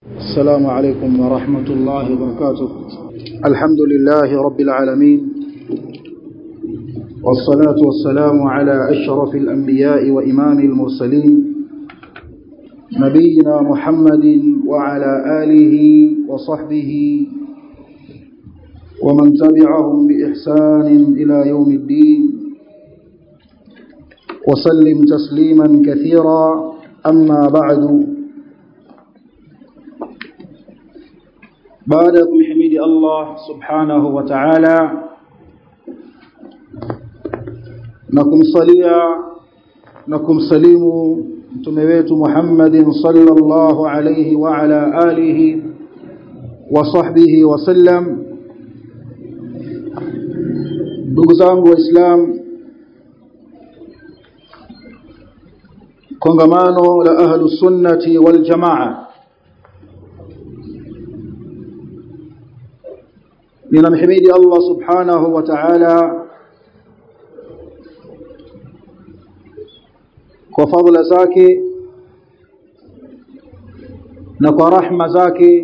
السلام عليكم ورحمة الله وبركاته الحمد لله رب العالمين والصلاة والسلام على أشرف الأنبياء وإمام المرسلين نبينا محمد وعلى آله وصحبه ومن تبعهم بإحسان إلى يوم الدين وسلم تسليما كثيرا أما بعد baada ya kumhimidi Allah subhanahu wa ta'ala na kumsalia na kumsalimu mtume wetu Muhammadin sallallahu alayhi wa ala alihi wa sahbihi wa sallam ndugu zangu waislamu kongamano la ahlus sunnati wal jamaa ninamhimidi Allah subhanahu wa ta'ala kwa fadhila zake na kwa rahma zake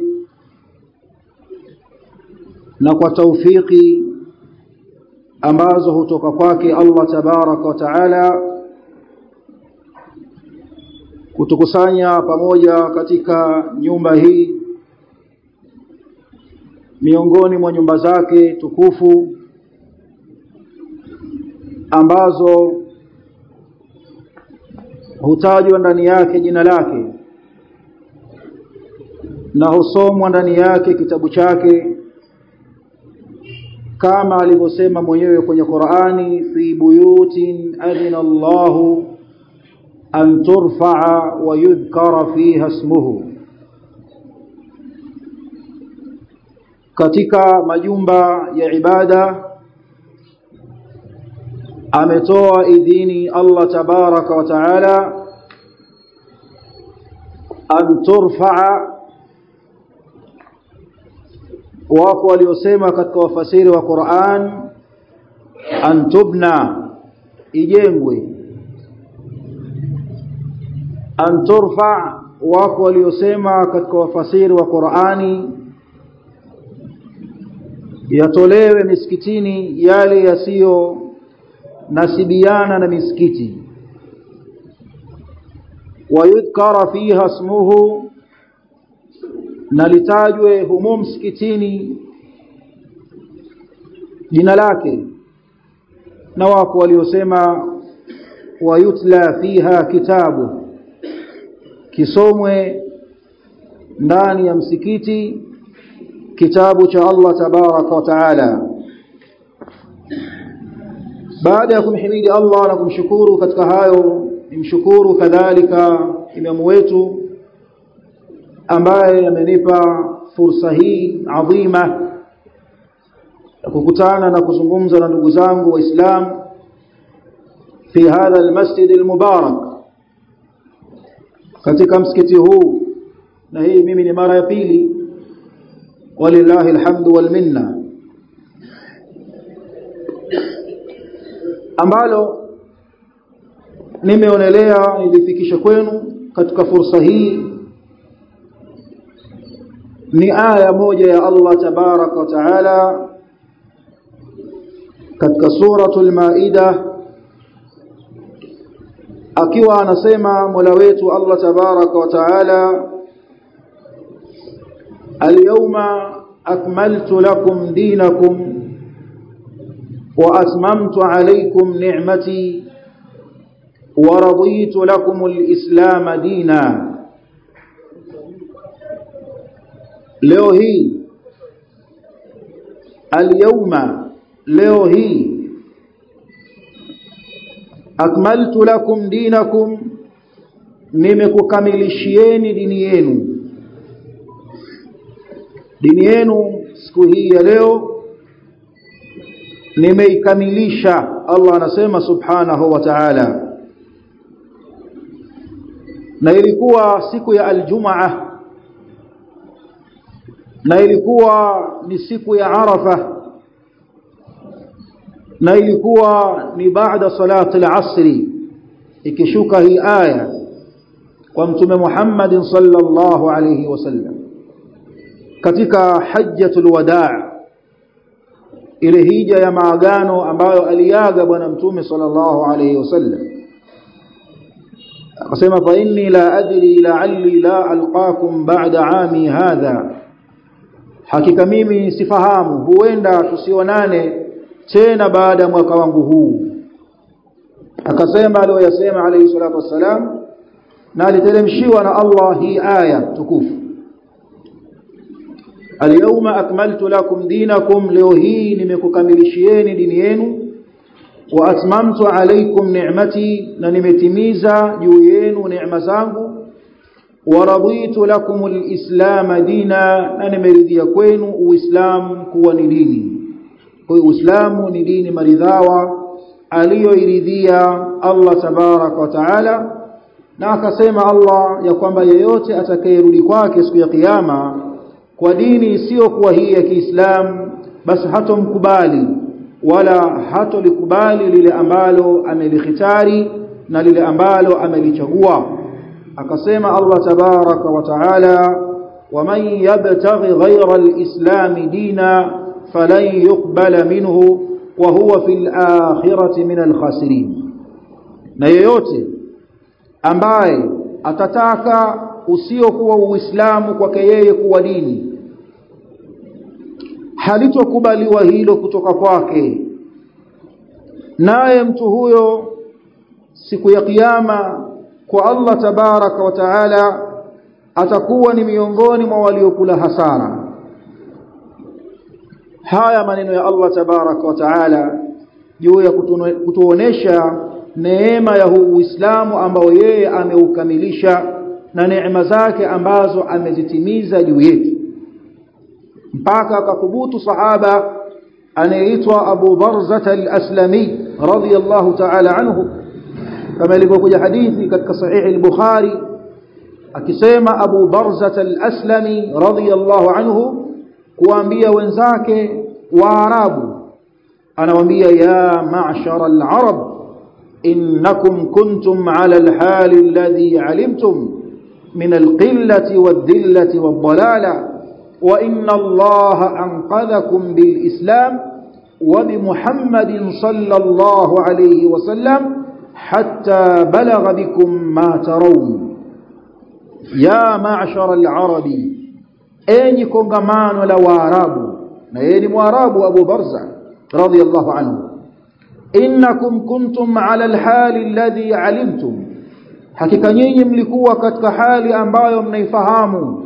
na kwa taufiki ambazo hutoka kwake Allah tabaraka wa taala kutukusanya pamoja katika nyumba hii miongoni mwa nyumba zake tukufu ambazo hutajwa ndani yake jina lake na husomwa ndani yake kitabu chake kama alivyosema mwenyewe kwenye Qur'ani fi buyutin adina Allahu an turfa'a wa yudhkara fiha ismuhu katika majumba ya ibada ametoa idhini Allah tabaraka wa taala an turfa'a wako waliosema katika wafasiri wa Qur'an an tubna ijengwe an turfa wako waliosema katika wafasiri wa Qur'ani yatolewe misikitini yale yasiyo nasibiana na misikiti wayudhkara fiha ismuhu na litajwe humo msikitini jina lake na wako waliosema wayutla fiha kitabu kisomwe ndani ya msikiti kitabu cha Allah tabaraka wa taala baada ya kumhimidi Allah na kumshukuru katika hayo nimshukuru kadhalika imamu wetu ambaye amenipa fursa hii adhima ya kukutana na kuzungumza na ndugu zangu waislamu fi hadha almasjid almubarak katika msikiti huu na hii mimi ni mara ya pili walillahi alhamdu wal minna ambalo nimeonelea nilifikisha kwenu katika fursa hii ni aya moja ya Allah tabaraka wa taala katika suratul maida akiwa anasema Mola wetu Allah tabaraka wa taala اليوم أكملت لكم دينكم وأتممت عليكم نعمتي ورضيت لكم الإسلام دينا leo hii alyawma leo hii akmaltu lakum dinakum nimekukamilishieni dini yenu dini yenu siku hii ya leo nimeikamilisha Allah anasema subhanahu wa ta'ala na ilikuwa siku ya aljumaa na ilikuwa ni siku ya arafa na ilikuwa ni baada salati al-asri ikishuka hii aya kwa mtume Muhammad sallallahu alayhi wasallam katika hajjatul wadaa ile hija ya maagano ambayo aliaga bwana mtume sallallahu alayhi wasallam akasema fa inni la adri la'alli la alqakum ba'da ami hadha hakika mimi sifahamu huenda tusionane tena baada ya mwaka wangu huu akasema aliyoyasema alayhi salatu wassalam na aliteremshiwa na Allah hii aya tukufu Al-yawma akmaltu lakum dinakum leo hii nimekukamilishieni dini yenu wa atmamtu alaykum ni'mati na nimetimiza juu yenu neema zangu wa raditu lakum al-islam dina na nimeridhia kwenu uislamu kuwa ni dini kwa uislamu ni dini maridhawa aliyoiridhia Allah tabarak wa taala na akasema Allah ya kwamba yeyote atakayerudi kwake siku ya kiyama kwa dini isiyokuwa hii ya Kiislamu basi hatomkubali wala hatolikubali lile ambalo amelikhitari na lile ambalo amelichagua akasema Allah tabaraka wa taala waman yabtaghi ghayra alislam dina falan yuqbala minhu wa huwa fil akhirati min alkhasirin na yeyote ambaye atataka usiokuwa uislamu kwake yeye kuwa dini halitokubaliwa hilo kutoka kwake naye mtu huyo siku ya kiyama kwa Allah tabaraka wa taala atakuwa ni miongoni mwa waliokula hasara haya maneno ya Allah tabaraka wa taala juu ya kutuonesha neema ya huu Uislamu ambao yeye ameukamilisha na neema zake ambazo amezitimiza juu yetu mpaka akathubutu sahaba anayeitwa Abu Barzah al-Aslami radiyallahu ta'ala anhu kama ilivyokuja hadithi katika sahih al-Bukhari akisema Abu Barzah al-Aslami radiyallahu anhu kuambia wenzake waarabu anawaambia ya ma'shar al-arab innakum kuntum ala al-hal alladhi alimtum من القلة والذلة والضلالة وإن الله أنقذكم بالإسلام وبمحمد صلى الله عليه وسلم حتى بلغ بكم ما ترون يا معشر العرب أين كنغمان ولا واراب نين مواراب أبو برزة رضي الله عنه إنكم كنتم على الحال الذي علمتم hakika nyinyi mlikuwa katika hali ambayo mnaifahamu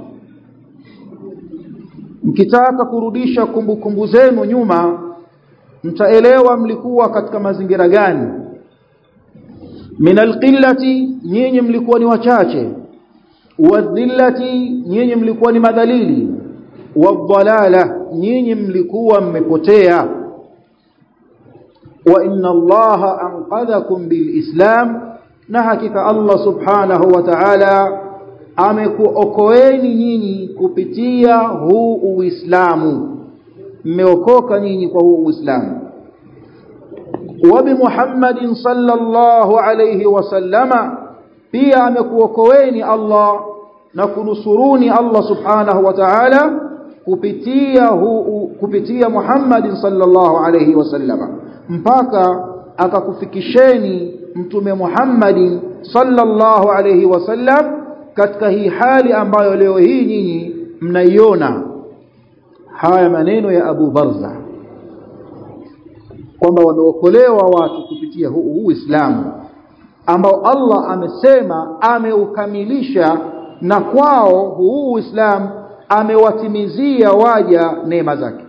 mkitaka kurudisha kumbukumbu zenu nyuma mtaelewa mlikuwa katika mazingira gani min alqillati nyinyi mlikuwa ni wachache wadhillati nyinyi mlikuwa ni madhalili wadhalala nyinyi mlikuwa mmepotea wa inna allaha anqadhakum bilislam na hakika Allah subhanahu wa ta'ala amekuokoeni nyinyi kupitia huu uislamu mmeokoka nyinyi kwa huu uislamu wa bi Muhammadin sallallahu alayhi wasallama pia amekuokoeni Allah na kunusuruni Allah subhanahu wa ta'ala kupitia huu kupitia Muhammadin sallallahu alayhi wasallama mpaka akakufikisheni mtume Muhammadin sallallahu alayhi wasallam katika hii hali ambayo leo hii nyinyi mnaiona haya maneno ya Abu Barza kwamba wameokolewa watu kupitia huu Uislamu ambao Allah amesema ameukamilisha na kwao huu Uislamu amewatimizia waja neema zake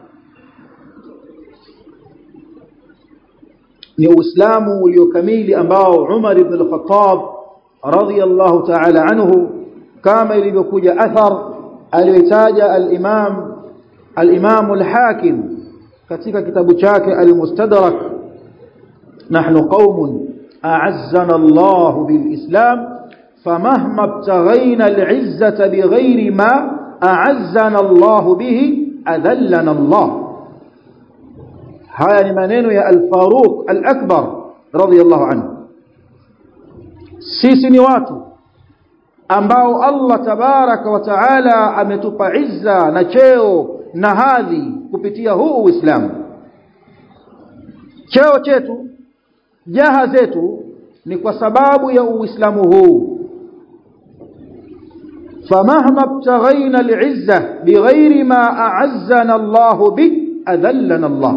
ni uislamu uliokamili ambao Umar ibn al-Khattab radiyallahu ta'ala anhu kama ilivyokuja athar aliyotaja al-Imam al-Imam al-Hakim katika kitabu chake al-Mustadrak nahnu qaumun a'azzana Allah bil-Islam famahma ibtaghayna al-'izzata bighayri ma a'azzana Allah bihi adallana Allah haya ni maneno ya al-Faruq al-Akbar radiyallahu anhu sisi ni watu ambao Allah tabaraka wa taala ametupa izza na cheo na hadhi kupitia huu Uislamu cheo chetu jaha zetu ni kwa sababu ya Uislamu huu famahma ibtaghaina al'izza bighairi ma a'azzana Allah bi adhallana Allah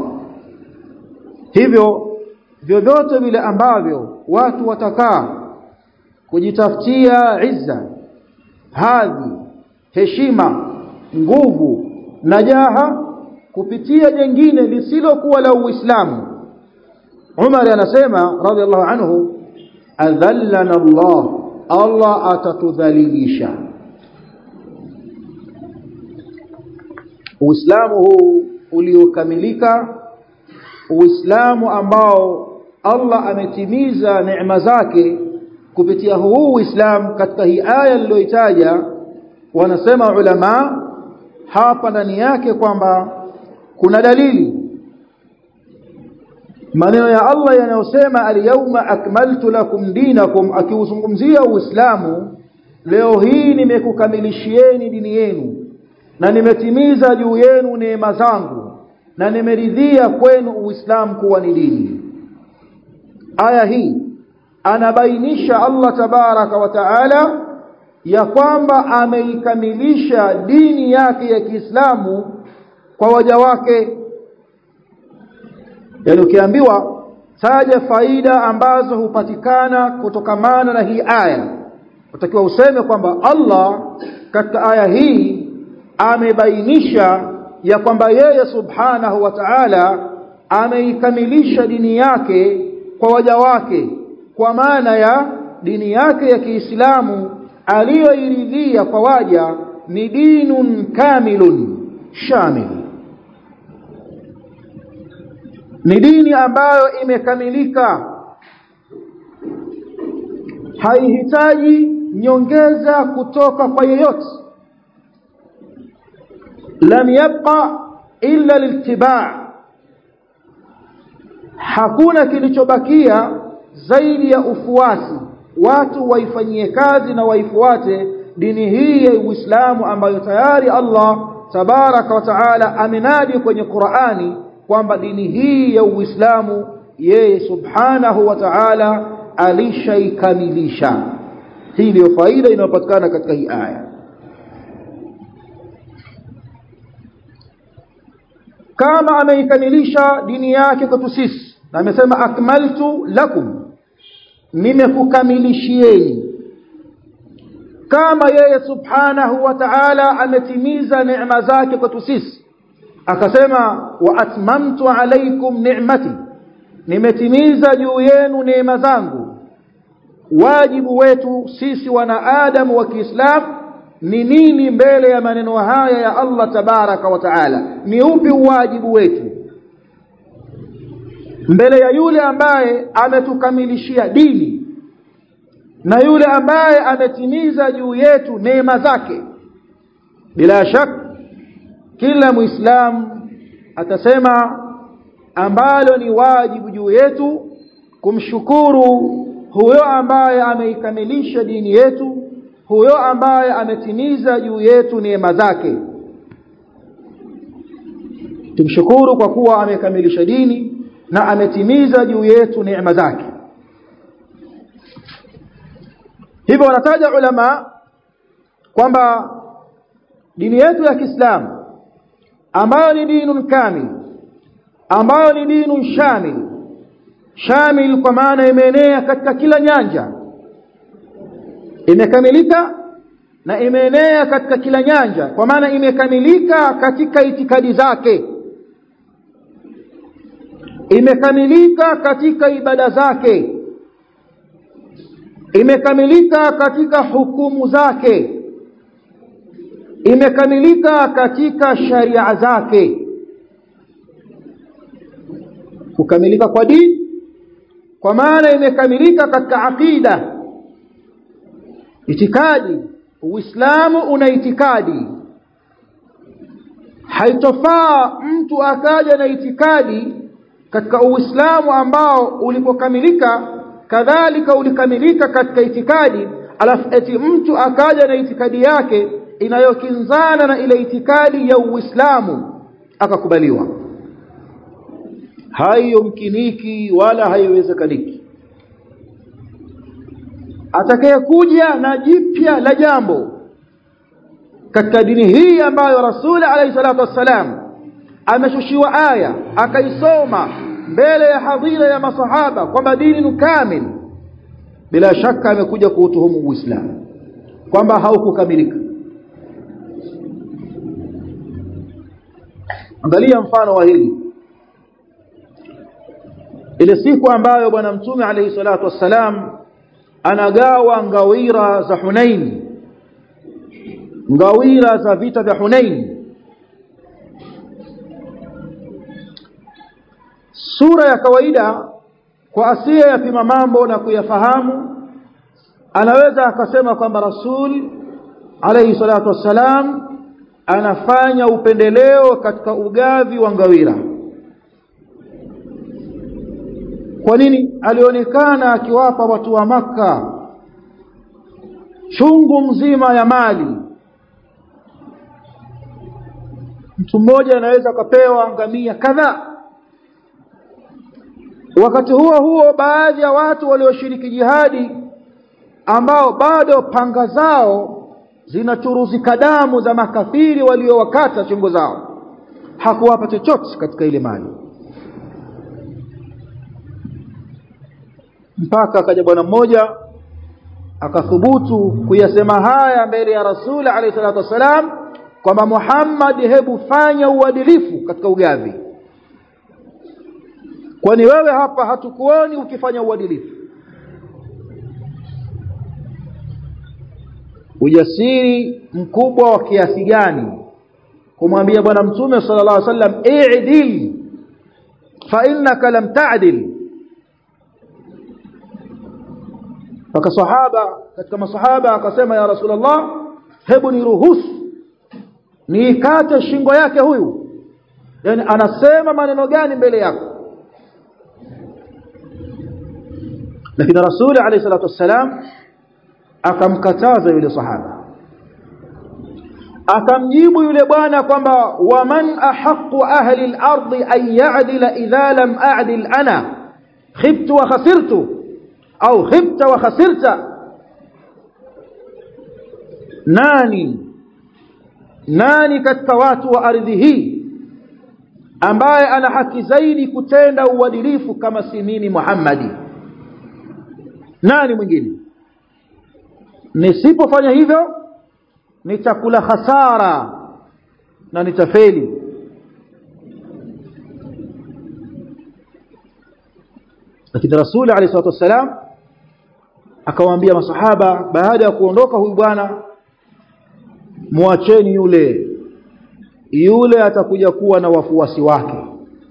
hivyo vyovyote vile ambavyo watu watakaa kujitafutia izza hadhi heshima nguvu na jaha kupitia jengine lisilokuwa la Uislamu Umar anasema radhiallahu anhu adhallana Allah Allah atatudhalilisha Uislamu huu uliokamilika Uislamu ambao Allah ametimiza neema zake kupitia huu Uislamu katika hii aya niliyoitaja wanasema ulama hapa ndani yake kwamba kuna dalili maneno ya Allah yanayosema al-yawma akmaltu lakum dinakum akiuzungumzia Uislamu leo hii nimekukamilishieni dini yenu na nimetimiza juu yenu neema zangu na nimeridhia kwenu Uislamu kuwa ni dini aya hii anabainisha Allah tabaraka wa taala ya kwamba ameikamilisha dini yake ya Kiislamu kwa waja wake yani ukiambiwa taja faida ambazo hupatikana kutokamana na hii aya utakiwa useme kwamba Allah katika aya hii amebainisha ya kwamba yeye subhanahu wa ta'ala ameikamilisha dini yake kwa waja wake kwa maana ya dini yake ya Kiislamu aliyoiridhia kwa waja ni dinun kamilun shamil ni dini ambayo imekamilika haihitaji nyongeza kutoka kwa yeyote lam yabqa illa liltibaa hakuna kilichobakia zaidi ya ufuasi watu waifanyie kazi na waifuate dini hii ya Uislamu ambayo tayari Allah tabaraka wa taala amenadi kwenye Qur'ani kwamba dini hii ya Uislamu yeye subhanahu wa ta'ala alishaikamilisha hii ndio faida inayopatikana katika hii aya kama ameikamilisha dini yake kwetu sisi na amesema akmaltu lakum nimekukamilishieni kama yeye subhanahu wa ta'ala ametimiza neema zake kwetu sisi akasema wa atmamtu alaykum ni'mati nimetimiza juu yenu neema zangu wajibu wetu sisi wanaadamu wa Kiislamu ni nini mbele ya maneno haya ya Allah tabaraka wa taala ni upi wajibu wetu mbele ya yule ambaye ametukamilishia dini na yule ambaye ametimiza juu yetu neema zake bila shaka kila muislamu atasema ambalo ni wajibu juu yetu kumshukuru huyo ambaye ameikamilisha dini yetu huyo ambaye ametimiza juu yetu neema zake tumshukuru kwa kuwa amekamilisha dini na ametimiza juu yetu neema zake hivyo wanataja ulama kwamba dini yetu ya Kiislamu ambayo ni dinun kamil ambayo ni dinun shamil shamil kwa maana imeenea katika kila nyanja imekamilika na imeenea katika kila nyanja kwa maana imekamilika katika itikadi zake imekamilika katika ibada zake imekamilika katika hukumu zake imekamilika katika sharia zake kukamilika kwa dini kwa maana imekamilika katika aqida itikadi uislamu una itikadi haitofaa mtu akaja na itikadi katika uislamu ambao ulipokamilika kadhalika ulikamilika katika itikadi alafu eti mtu akaja na itikadi yake inayokinzana na ile itikadi ya Uislamu akakubaliwa haiyomkiniki wala haiwezekaniki atakayekuja na jipya la jambo katika dini hii ambayo Rasul alayhi salatu wassalam ameshushiwa aya akaisoma mbele ya hadhira ya masahaba kwamba dini ni kamil bila shaka amekuja kuutuhumu Uislamu kwamba haukukamilika angalia mfano wa hili ile siku ambayo bwana mtume alayhi salatu wassalam anagawa ngawira za Hunain ngawira za vita vya Hunain sura ya kawaida kwa asiye yapima mambo na kuyafahamu anaweza akasema kwamba rasul alayhi salatu wassalam anafanya upendeleo katika ugavi wa ngawira kwa nini alionekana akiwapa watu wa maka chungu mzima ya mali mtu mmoja anaweza akapewa ngamia kadhaa wakati huo huo baadhi ya watu walioshiriki jihadi ambao bado panga zao zinachuruzika damu za makafiri waliowakata shingo zao hakuwapa chochote katika ile mali mpaka akaja bwana mmoja akathubutu kuyasema haya mbele ya Rasul alayhi salatu wasalam kwamba Muhammad hebu fanya uadilifu katika ugavi kwani wewe hapa hatukuoni ukifanya uadilifu ujasiri mkubwa wa kiasi gani kumwambia bwana mtume sallallahu alaihi wasallam i'dil fa innaka lam ta'dil Paka sahaba katika masahaba akasema ya Rasulullah hebu niruhusu niikate shingo yake huyu yani anasema maneno gani mbele yako lakini Rasul alayhi salatu wassalam akamkataza yule sahaba akamjibu yule bwana kwamba waman ahaqqu ahli al-ardi an ya'dila idha lam a'dil ana khibtu wa khasirtu au khibta wa khasirta nani nani katika watu wa ardhi hii ambaye ana haki zaidi kutenda uadilifu kama si mimi Muhammadi nani mwingine nisipofanya hivyo nitakula hasara na nitafeli lakini rasuli alayhi salatu wassalam akawaambia masahaba baada ya kuondoka huyu bwana muacheni yule yule atakuja kuwa na wafuasi wake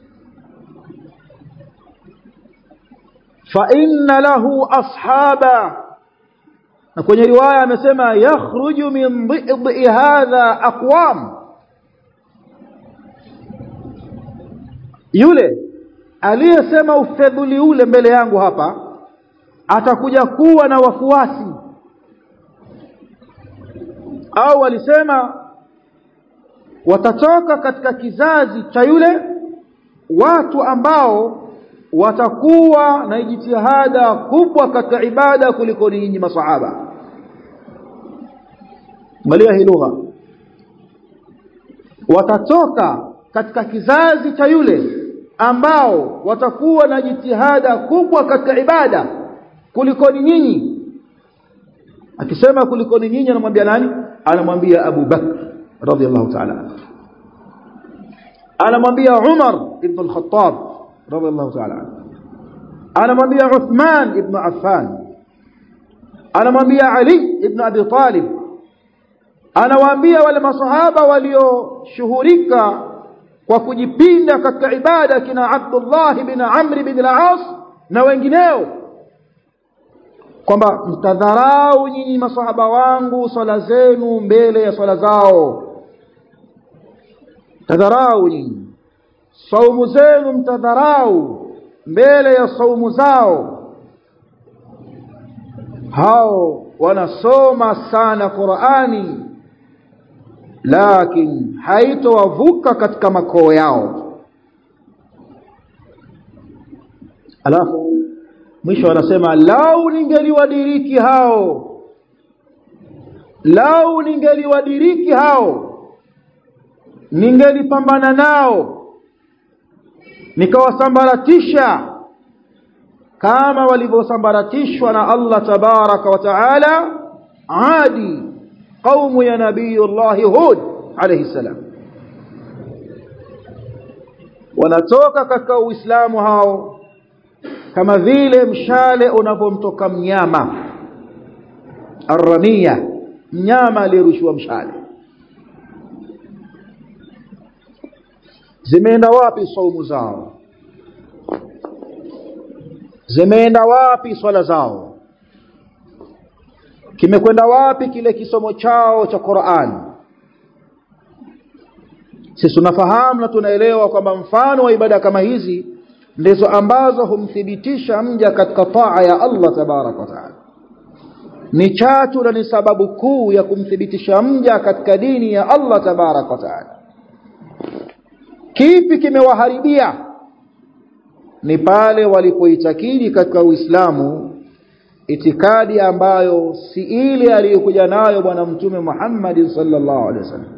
fa inna lahu ashaba na kwenye riwaya amesema yakhruju min dhidhi hadha aqwam yule aliyesema ufedhuli ule mbele yangu hapa atakuja kuwa na wafuasi au walisema watatoka katika kizazi cha yule watu ambao watakuwa na jitihada kubwa katika ibada kuliko ninyi masahaba angalia hii lugha watatoka katika kizazi cha yule ambao watakuwa na jitihada kubwa katika ibada kuliko nyinyi akisema kuliko nyinyi anamwambia nani anamwambia Abu Bakr radhiallahu ta'ala anamwambia Umar ibn al-Khattab radhiallahu ta'ala anamwambia Uthman ibn Affan anamwambia Ali ibn Abi Talib anawaambia wale masahaba walioshuhurika kwa kujipinda katika ibada kina Abdullah bin Amr bin al-As na wengineo kwamba mtadharau nyinyi masahaba wangu swala zenu mbele ya swala zao tadharau nyinyi saumu zenu mtadharau mbele ya saumu zao hao wanasoma sana Qur'ani lakini haitowavuka katika makoo yao alafu mwisho wanasema lau ningeliwadiriki hao lau ningeliwadiriki hao ningelipambana nao nikawasambaratisha kama walivyosambaratishwa na Allah tabaraka wa taala adi qaumu ya nabiyullah hud alayhi salam wanatoka katika uislamu hao kama vile mshale unapomtoka mnyama arramia mnyama aliyerushiwa mshale zimeenda wapi saumu zao zimeenda wapi swala zao kimekwenda wapi kile kisomo chao cha Qur'an sisi tunafahamu na tunaelewa kwamba mfano wa ibada kama hizi ndizo ambazo humthibitisha mja katika taa ya Allah tabarak wa taala ni chatu na ni sababu kuu ya kumthibitisha mja katika dini ya Allah tabarak wa taala kipi kimewaharibia ni pale walipoitakidi katika Uislamu itikadi ambayo si ile aliyokuja nayo bwana mtume Muhammad sallallahu alaihi wasallam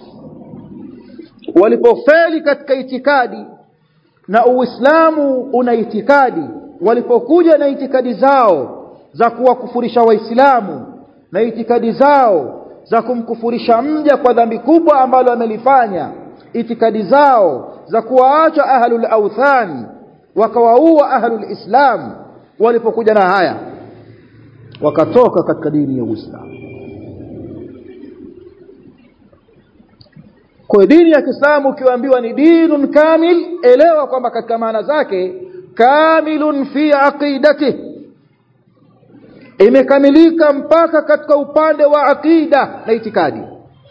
walipofeli katika itikadi na Uislamu una itikadi walipokuja na itikadi zao za kuwakufurisha waislamu na itikadi zao za kumkufurisha mja kwa dhambi kubwa ambalo amelifanya itikadi zao za kuwaacha ahlul awthan wakawaua ahlul islam walipokuja na haya wakatoka katika dini ya Uislamu kwa dini ya Kiislamu ukiambiwa ni dinun kamil elewa kwamba katika maana zake kamilun fi aqidati imekamilika mpaka katika upande wa aqida na itikadi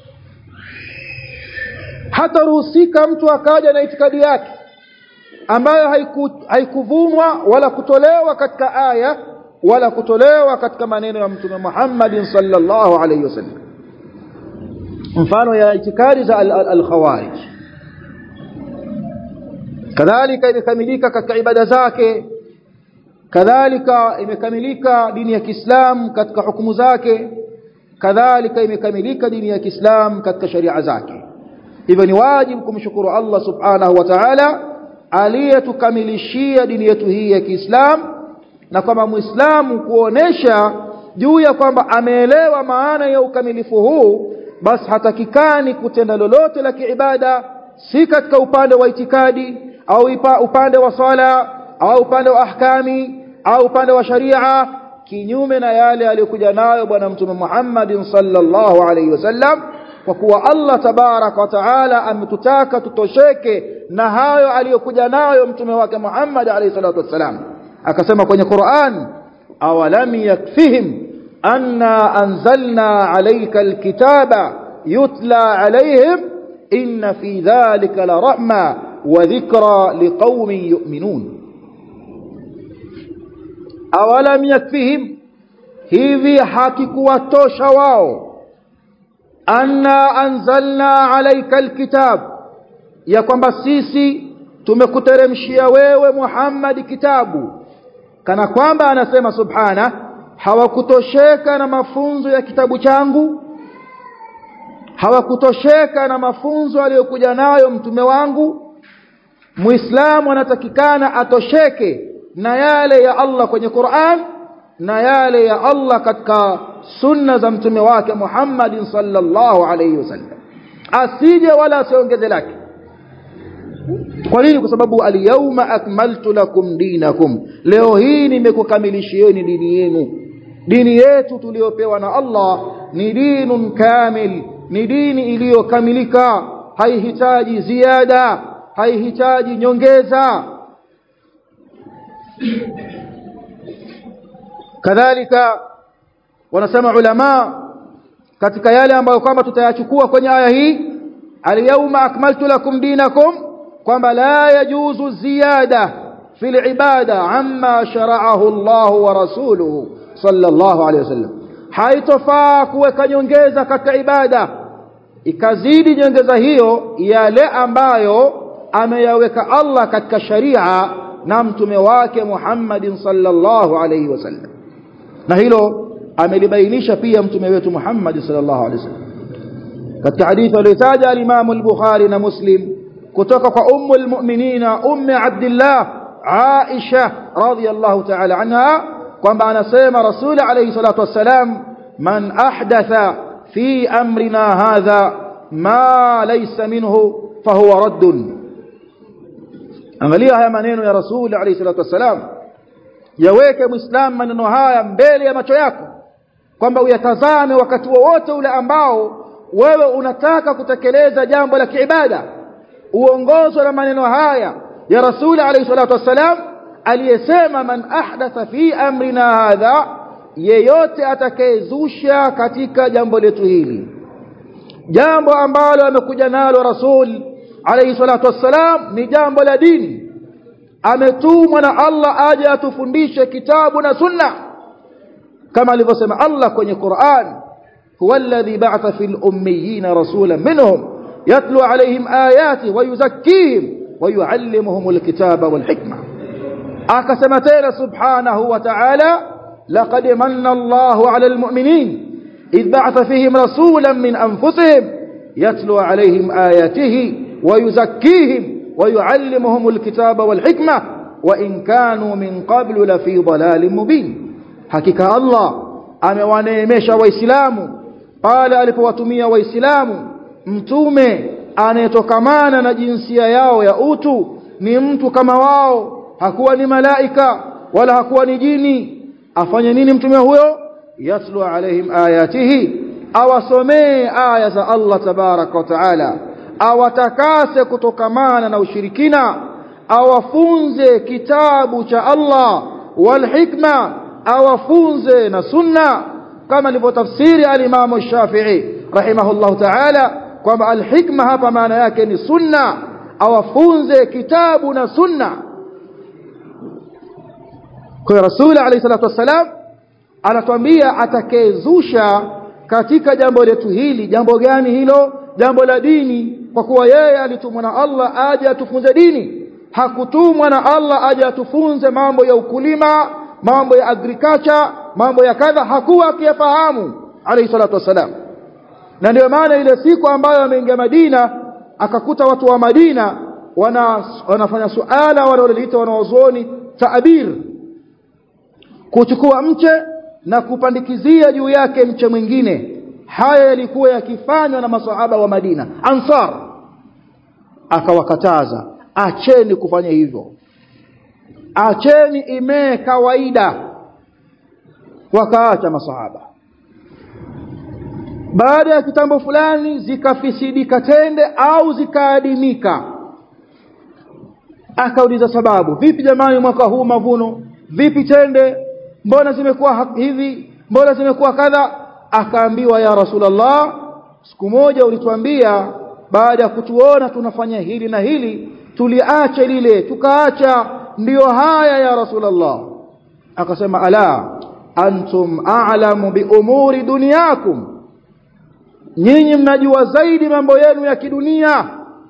hata ruhusika mtu akaja na itikadi yake ambayo haiku, haikuvunwa wala kutolewa katika aya wala kutolewa katika maneno ya mtume Muhammad sallallahu alayhi wasallam mfano ya itikadi za al-khawarij kadhalika imekamilika katika ibada zake kadhalika imekamilika dini ya Kiislamu katika hukumu zake kadhalika imekamilika dini ya Kiislamu katika sharia zake hivyo ni wajibu kumshukuru Allah subhanahu wa ta'ala aliyetukamilishia dini yetu hii ya Kiislamu na kwamba Muislamu kuonesha juu ya kwamba ameelewa maana ya ukamilifu huu basi hatakikani kutenda lolote la kiibada si katika upande wa itikadi au ipa, upande wa swala au upande wa ahkami au upande wa sharia kinyume na yale aliyokuja nayo bwana mtume Muhammad sallallahu alaihi wasallam kwa kuwa Allah tabarak wa taala ametutaka tutosheke na hayo aliyokuja nayo mtume wake Muhammad alayhi salatu wasalam akasema kwenye Qur'an awalam yakfihim anna anzalna alayka alkitaba yutla alayhim inna fi dhalika la rahma wa dhikra liqaumin yu'minun awalam yakfihim hivi hakikuwatosha wao anna anzalna alayka alkitab ya kwamba sisi tumekuteremshia wewe Muhammad kitabu kana kwamba anasema subhana hawakutosheka na mafunzo ya kitabu changu hawakutosheka na mafunzo aliyokuja nayo mtume wangu muislamu anatakikana atosheke na yale ya Allah kwenye Qur'an na yale ya Allah katika sunna za mtume wake Muhammad sallallahu alayhi wasallam asije wala asiongeze lake kwa nini kwa sababu al-yawma akmaltu lakum dinakum leo hii nimekukamilishieni dini yenu dini yetu tuliyopewa na Allah ni dinun kamil ni dini iliyokamilika haihitaji ziada haihitaji nyongeza kadhalika wanasema ulama katika yale ambayo kwamba tutayachukua kwenye aya hii al-yawma akmaltu lakum dinakum kwamba la yajuzu ziyada fil ibada amma shara'ahu Allah wa rasuluhu sallallahu alayhi wasallam haitofaa kuweka nyongeza katika ibada ikazidi nyongeza hiyo yale ambayo ameyaweka Allah katika sharia na mtume wake Muhammadin sallallahu alayhi wasallam na hilo amelibainisha pia mtume wetu Muhammad sallallahu alayhi wasallam katika hadithi aliyotaja al-Imam al-Bukhari na Muslim kutoka kwa ummu al-mu'minina ummi Abdullah Aisha radhiyallahu ta'ala anha kwamba anasema Rasul alayhi salatu wassalam man ahdatha fi amrina hadha ma laysa minhu fahuwa raddun angalia haya maneno ya Rasul alayhi salatu wassalam yaweke muislam maneno haya mbele ya macho yako kwamba uyatazame wakati wowote ule ambao wewe unataka kutekeleza jambo la kiibada uongozwe na maneno haya ya Rasul alayhi salatu wassalam aliyesema man ahdatha fi amrina hadha yeyote atakayezusha katika jambo letu hili jambo ambalo amekuja nalo Rasul alayhi salatu wassalam ni jambo la dini ametumwa na Allah aje atufundishe kitabu na sunna kama alivyosema Allah kwenye Qur'an huwa alladhi ba'atha fil ummiyina rasulan minhum yatlu alayhim ayati wa yuzakkihim wa yuallimuhum alkitaba wal hikma akasema tena subhanahu wa ta'ala laqad manna Allahu 'ala almu'minin idh ba'atha fihim rasulan min anfusihim yatlu alayhim ayatihi wa yuzakkihim wa yuallimuhum alkitaba wal hikma wa in kanu min qablu la fi dhalalin mubin hakika Allah amewaneemesha waislamu pale alipowatumia waislamu mtume anayetokamana na jinsia yao ya utu ni mtu kama wao hakuwa ni malaika wala hakuwa ni jini afanye nini mtume huyo yatlu alaihim ayatihi awasomee aya za Allah tabaraka wa taala awatakase kutokamana na ushirikina awafunze kitabu cha Allah wal hikma awafunze na sunna kama alivyotafsiri al-Imam Shafi'i rahimahullahu ta'ala kwamba al-hikma hapa maana yake ni sunna awafunze kitabu na sunna kwa Rasul alayhi salatu wassalam anatuambia atakayezusha katika jambo letu hili jambo gani hilo jambo la dini kwa kuwa yeye alitumwa na Allah aje atufunze dini hakutumwa na Allah aje atufunze mambo ya ukulima mambo ya agriculture mambo ya kadha hakuwa akiyafahamu alayhi salatu wassalam na ndio maana ile siku ambayo ameingia Madina akakuta watu wa Madina wana wanafanya suala wanaoliita wanaozuoni taabir kuchukua mche na kupandikizia juu yake mche mwingine haya yalikuwa yakifanywa na masahaba wa Madina Ansar akawakataza acheni kufanya hivyo acheni imee kawaida wakaacha masahaba baada ya kitambo fulani zikafisidika tende au zikaadimika akauliza sababu vipi jamani mwaka huu mavuno vipi tende mbona zimekuwa hivi mbona zimekuwa kadha akaambiwa ya rasulullah siku moja ulituambia baada ya kutuona tunafanya hili na hili tuliacha lile tukaacha ndiyo haya ya rasulullah akasema ala antum a'lamu bi umuri dunyakum nyinyi mnajua zaidi mambo yenu ya kidunia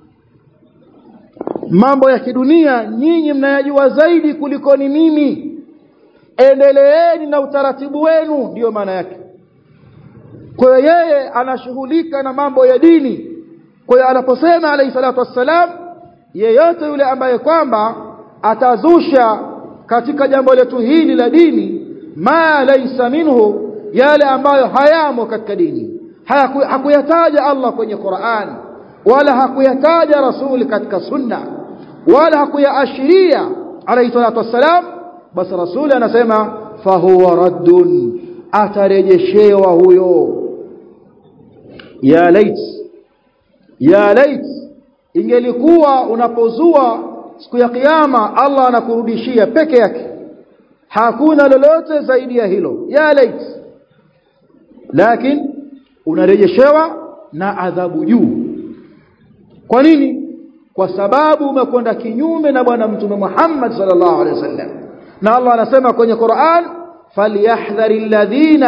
mambo ya kidunia nyinyi mnayajua zaidi kuliko ni mimi endeleeni na utaratibu wenu ndiyo maana yake kwa hiyo yeye anashughulika na mambo ya dini kwa hiyo anaposema alayhi salatu wassalam yeyote yule ambaye kwamba atazusha katika jambo letu hili la dini ma laysa minhu yale ambayo hayamo katika dini hakuyataja Allah kwenye Qur'an wala hakuyataja rasuli katika sunna wala hakuyaashiria alayhi salatu wassalam basi rasuli anasema fahuwa raddun atarejeshewa huyo ya lait ya lait ingelikuwa unapozua siku ya kiyama Allah anakurudishia peke yake hakuna lolote zaidi ya hilo ya lait lakini unarejeshewa na adhabu juu kwa nini kwa sababu umekwenda kinyume na bwana mtume Muhammad sallallahu alaihi wasallam na Allah anasema kwenye Qur'an falyahdhari alladhina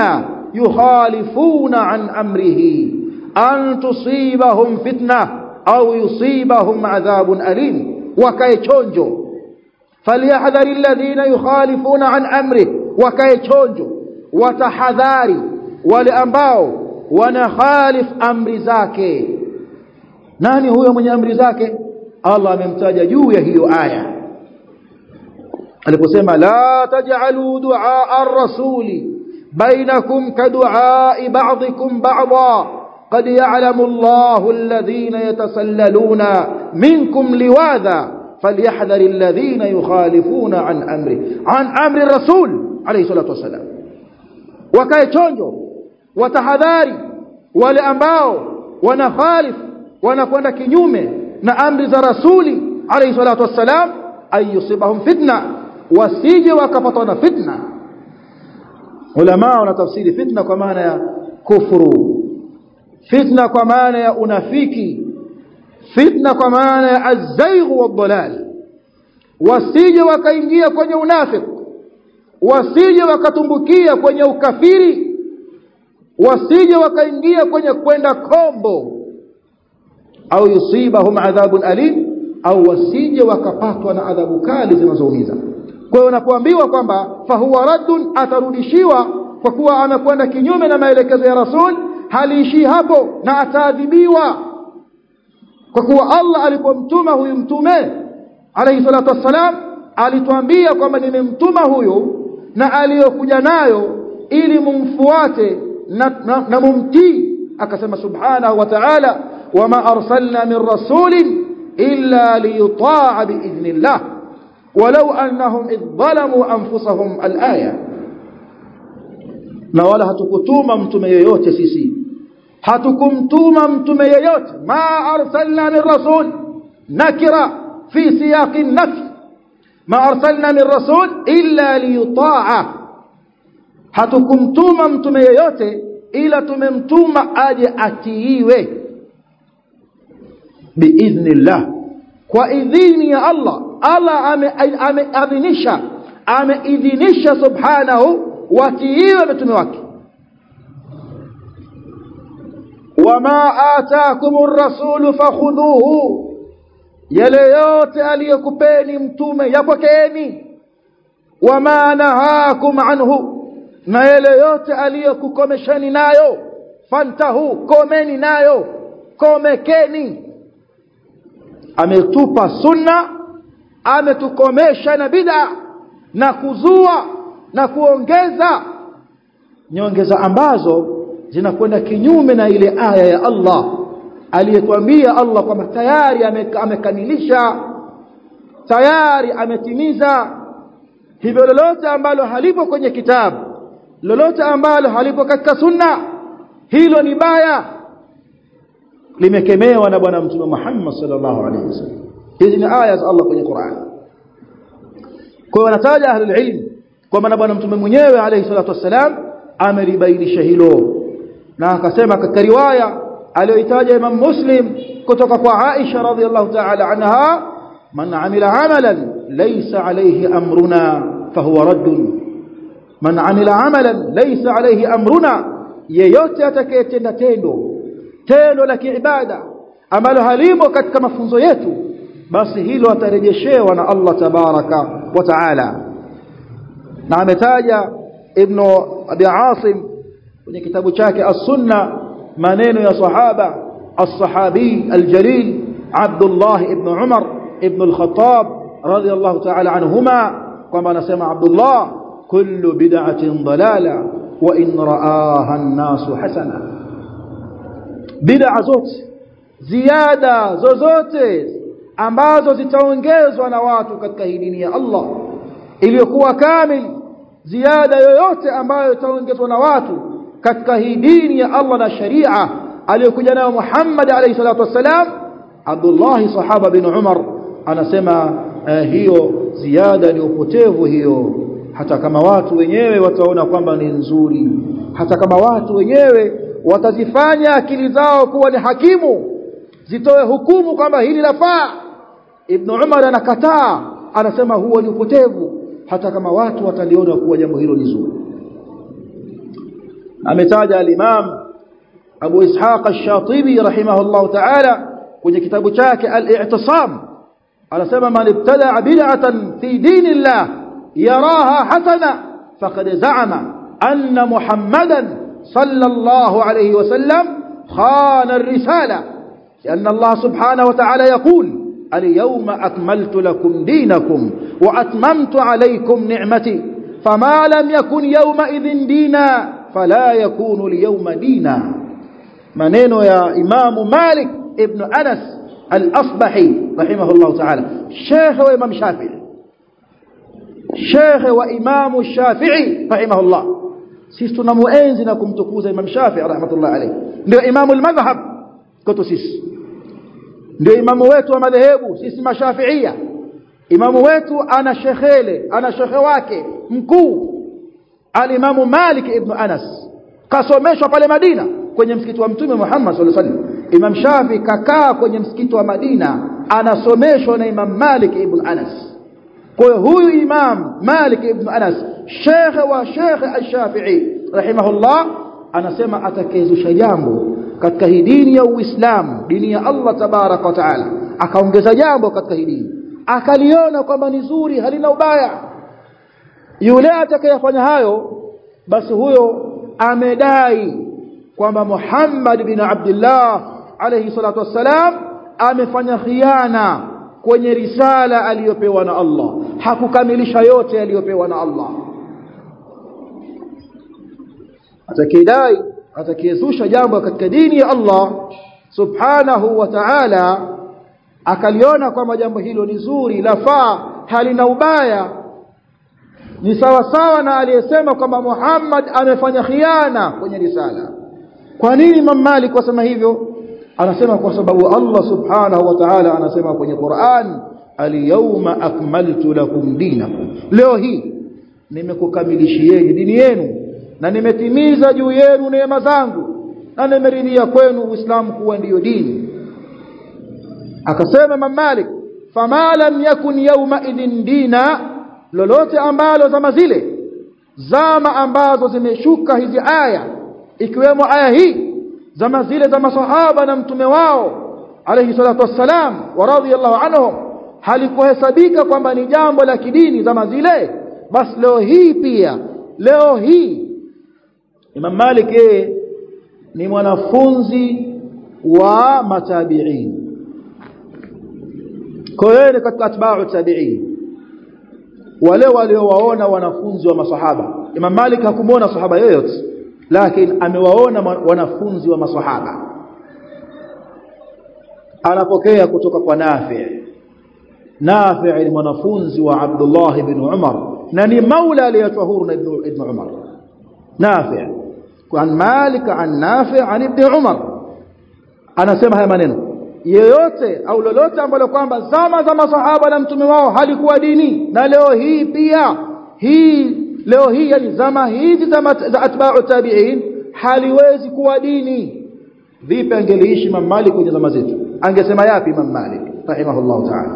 yukhalifuna an amrihi an tusibahum fitna au yusibahum adhabun alim wakae chonjo falyahdhari alladhina yukhalifuna an amri wakae chonjo watahadhari wale ambao wanakhalif amri zake nani huyo mwenye amri zake Allah amemtaja juu ya hiyo aya aliposema la taj'alu du'a ar-rasuli bainakum ka du'a ba'dikum ba'dha قد يعلم الله الذين يتسللون منكم لواذا فليحذر الذين يخالفون عن امره عن امر الرسول عليه الصلاه والسلام wakae chonjo watahadhari wale ambao wanakhalif wanakwenda kinyume na amri za rasuli alayhi salatu wassalam ayusibahum fitna wasije wakapatwa na fitna ulama wanatafsiri fitna kwa maana ya kufuru fitna kwa maana ya unafiki fitna kwa maana ya azaigh wadhalal wasije wakaingia kwenye unafiki wasije wakatumbukia kwenye ukafiri wasije wakaingia kwenye kwenda kombo au yusibahum adhabun alim au wasije wakapatwa na adhabu kali zinazoumiza kwa hiyo unapoambiwa kwamba fahuwa raddun atarudishiwa kwa kuwa amekwenda kinyume na maelekezo ya rasul haliishii hapo na ataadhibiwa kwa kuwa Allah alipomtuma huyu mtume alayhi salatu wassalam alituambia kwamba nimemtuma huyu na aliyokuja nayo ili mumfuate na, na, na mumtii akasema subhanahu wa ta'ala wama arsalna min rasulin illa liyuta'a biidhnillah walau annahum idh zalamu anfusahum alaya na wala hatukutuma mtume yeyote sisi hatukumtuma mtume yeyote ma arsalna min rasul nakira fi siyaqi nafi ma arsalna min rasul illa liyuta'a hatukumtuma mtume yeyote ila tumemtuma aje atiiwe biidhnillah kwa idhini ya Allah Allah ameadhinisha ameidhinisha subhanahu watiiwe mtume wake wama ataakumur rasulu fakhudhuhu yale yote aliyokupeni mtume yapokeeni wama nahakum anhu na yale yote aliyokukomeshani nayo fantahu komeni nayo komekeni ametupa sunna ametukomesha na bid'a na kuzua na kuongeza nyongeza ambazo zinakwenda kinyume na ile aya ya Allah aliyetuambia Allah kwamba tayari amekamilisha tayari ametimiza hivyo lolote ambalo halipo kwenye kitabu lolote ambalo halipo katika sunna hilo ni baya limekemewa na bwana mtume Muhammad sallallahu alaihi wasallam hizi ni aya za Allah kwenye Qur'an kwa wanataja ahlul ilm kwamba na bwana mtume mwenyewe alayhi salatu wassalam amelibainisha hilo na akasema katika riwaya aliyoitaja Imam Muslim kutoka kwa Aisha radhiallahu ta'ala anha man amila amalan laysa alayhi amruna fahuwa raddun man amila amalan laysa alayhi amruna yeyote atakayetenda tendo tendo la kiibada ambalo halimo katika mafunzo yetu basi hilo atarejeshewa na Allah tabaraka wa taala na ametaja ibn abi asim kwenye kitabu chake as-sunna maneno ya sahaba as-sahabi al-jalil Abdullah ibn Umar ibn al-Khattab radiyallahu ta'ala anhuma kwamba anasema Abdullah kullu bid'atin dalala wa in ra'aha an-nasu hasana bid'a zote ziada zozote ambazo zitaongezwa na watu katika hii dini ya Allah iliyokuwa kamili ziada yoyote ambayo itaongezwa na watu katika hii dini ya Allah na sharia aliyokuja nayo Muhammad alayhi salatu wasalam Abdullah sahaba bin Umar anasema uh, hiyo ziada ni upotevu hiyo hata kama watu wenyewe wataona kwamba ni nzuri hata kama watu wenyewe watazifanya akili zao kuwa ni hakimu zitoe hukumu kwamba hili lafaa Ibn Umar anakataa anasema huo ni upotevu hata kama watu wataliona kuwa jambo hilo ni zuri ametaja al-Imam Abu Ishaq Ash-Shatibi rahimahullah ta'ala kwenye kitabu chake Al-I'tisam anasema man ibtada'a bid'atan fi dinillah yaraha hasana faqad za'ama anna Muhammadan sallallahu alayhi wa sallam khana ar-risala لأن الله سبحانه وتعالى يقول اليوم أكملت لكم دينكم وأتممت عليكم نعمتي فما لم يكن يومئذ دينا فلا يكون اليوم دينا maneno ya Imam Malik ibn Anas al-Asbahi rahimahullah ta'ala Sheikh wa Imam Shafi'i Sheikh wa Imam Shafi'i rahimahullah sisi tunamuenzi na kumtukuza Imam Shafi'i rahmatullah alayhi ndio Imam al-madhhab kwetu sisi ndio imamu wetu wa madhehebu sisi mashafiia imamu wetu ana shekhele ana shekhe wake mkuu alimamu Malik ibn Anas kasomeshwa pale Madina kwenye msikiti wa mtume Muhammad sallallahu alaihi wasallam Imam Shafi kakaa kwenye msikiti wa Madina anasomeshwa na Imam Malik ibn Anas kwa hiyo huyu Imam Malik ibn Anas shekhe wa shekhe al-Shafi'i rahimahullah anasema atakayezusha jambo katika hii dini ya Uislamu dini ya Allah tabaraka wa taala akaongeza jambo katika hii dini akaliona kwamba ni zuri halina ubaya yule atakayefanya hayo basi huyo amedai kwamba Muhammad bin Abdullah alayhi salatu wassalam amefanya khiana kwenye risala aliyopewa na Allah hakukamilisha yote aliyopewa na Allah atakidai atakiyezusha jambo katika dini ya Allah subhanahu wa ta'ala akaliona kwamba jambo hilo ni zuri lafaa halina ubaya ni sawa sawa na aliyesema kwamba Muhammad amefanya khiana kwenye risala kwa nini Imam Malik wasema hivyo anasema kwa sababu Allah subhanahu wa ta'ala anasema kwenye Qur'an al-yawma akmaltu lakum dinakum leo hii nimekukamilishieni dini yenu na nimetimiza juu yenu neema zangu na nimeridhia kwenu Uislamu kuwa ndiyo dini akasema Imam Malik fama lam yakun yawma idhin dina lolote ambalo zama zile zama ambazo zimeshuka hizi aya ikiwemo aya hii zama zile za masahaba na mtume wao alayhi salatu wassalam wa radhiyallahu anhum halikuhesabika kwamba ni jambo la kidini zama zile basi leo hii pia leo hii Imam Malik yeye ni mwanafunzi wa matabi'in kwa hiyo ni katika atba'u tabi'in wale waliowaona wanafunzi wa masahaba Imam Malik hakumuona sahaba yoyote lakini amewaona wanafunzi wa masahaba anapokea kutoka kwa Nafi' Nafi' ni mwanafunzi wa Abdullah ibn Umar na ni maula aliyetwa huru na ibn Umar Nafi' عن مالك عن نافع عن ابن عمر anasema haya maneno yeyote au lolote ambalo kwamba zama za masahaba na mtume wao halikuwa dini na leo hii pia hii leo hii yani zama hizi za atba'u tabi'in haliwezi kuwa dini vipi angeliishi Imam Malik kwenye zama zetu angesema yapi Imam Malik rahimahullah ta'ala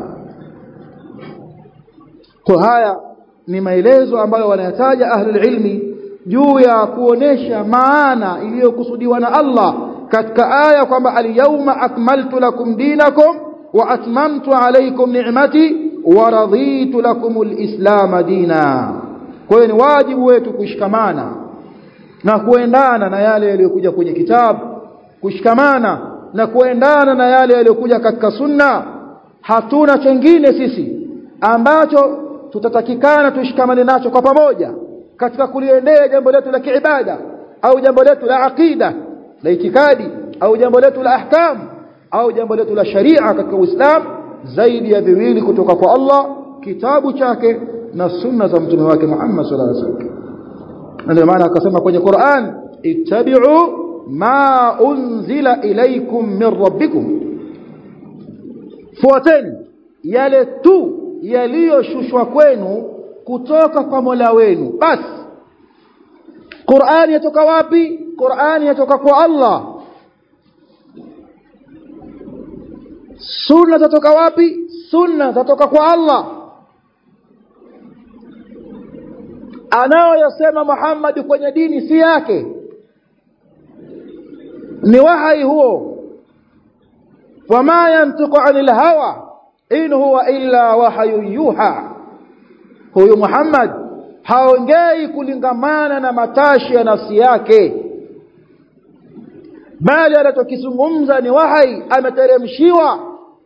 kwa haya ni maelezo ambayo wanayataja ahlul ilmi juu ya kuonesha maana iliyokusudiwa na Allah katika aya kwamba al-yawma akmaltu lakum dinakum wa atmamtu alaykum ni'mati wa raditu lakum al-islam dina kwa hiyo ni wajibu wetu kushikamana na kuendana na yale yaliyokuja kwenye kitabu kushikamana na kuendana na yale yaliyokuja katika sunna hatuna chengine sisi ambacho tutatakikana tushikamane nacho kwa pamoja katika kuliendea jambo letu la kiibada au jambo letu la aqida la itikadi au jambo letu la ahkam au jambo letu la sharia katika Uislamu zaidi ya viwili kutoka kwa Allah kitabu chake na sunna za mtume wake Muhammad sallallahu alaihi wasallam ndio maana akasema kwenye Qur'an ittabi'u ma unzila ilaykum min rabbikum fuateni yale tu yaliyoshushwa kwenu kutoka kwa Mola wenu basi Qur'ani yatoka wapi Qur'ani yatoka kwa Allah Sunna zatoka wapi Sunna zatoka kwa Allah anaoyasema Muhammad kwenye dini si yake ni wahai huo wama yantiqu anil hawa in huwa illa wahyu yuha huyu Muhammad haongei kulingamana na matashi ya nafsi yake bali anachokizungumza ni wahai ameteremshiwa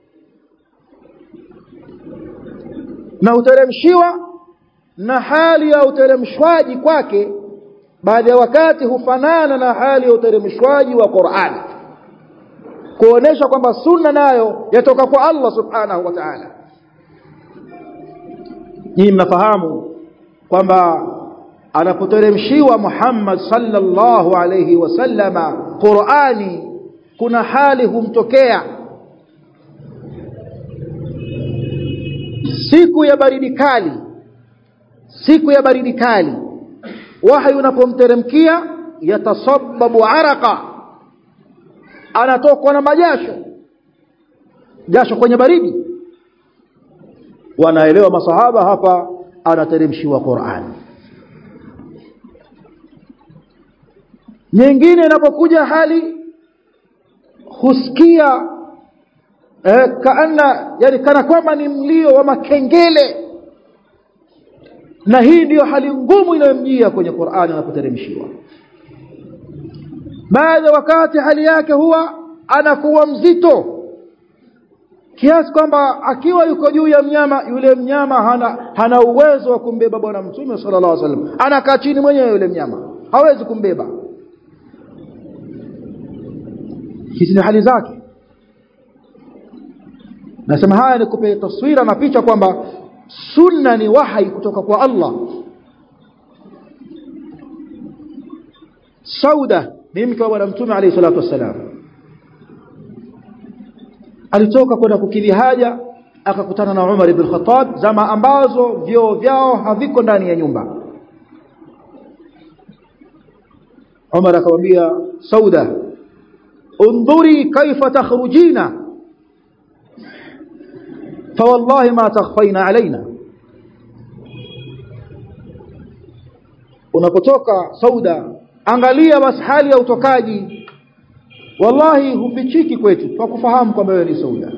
na uteremshiwa na hali ya uteremshwaji kwake baadhi ya wakati hufanana na hali ya uteremshwaji wa Qur'an kuonesha kwamba sunna nayo yatoka kwa Allah subhanahu wa ta'ala nyinyi mnafahamu kwamba anapoteremshiwa Muhammad sallallahu alayhi wasallama Qur'ani kuna hali humtokea siku ya baridi kali siku ya baridi kali wahi unapomteremkia yatasabbabu araka anatokwa na majasho jasho kwenye baridi wanaelewa masahaba hapa anateremshiwa Qur'an nyingine inapokuja hali husikia eh, kaana yani kana kwamba ni mlio wa makengele na hii ndiyo hali ngumu inayomjia kwenye Qur'ani anapoteremshiwa baadhi wakati hali yake huwa anakuwa mzito kiasi kwamba akiwa yuko juu ya mnyama yule mnyama hana, hana uwezo wa kumbeba bwana mtume sallallahu alaihi wasallam anakaa chini mwenyewe yule mnyama hawezi kumbeba hizi ni hali zake nasema haya ni kupe taswira na picha kwamba sunna ni wahai kutoka kwa Allah Sauda ni mke wa bwana mtume alayhi salatu wassalam alitoka kwenda kukidhi haja akakutana na Umar ibn Khattab zama ambazo vyoo vyao haviko ndani ya nyumba Umar akamwambia Sauda undhuri kaifa takhrujina فوالله ما تخفين علينا unapotoka sauda angalia basi hali ya utokaji wallahi hufichiki kwetu kwa kufahamu kwamba wewe ni sauda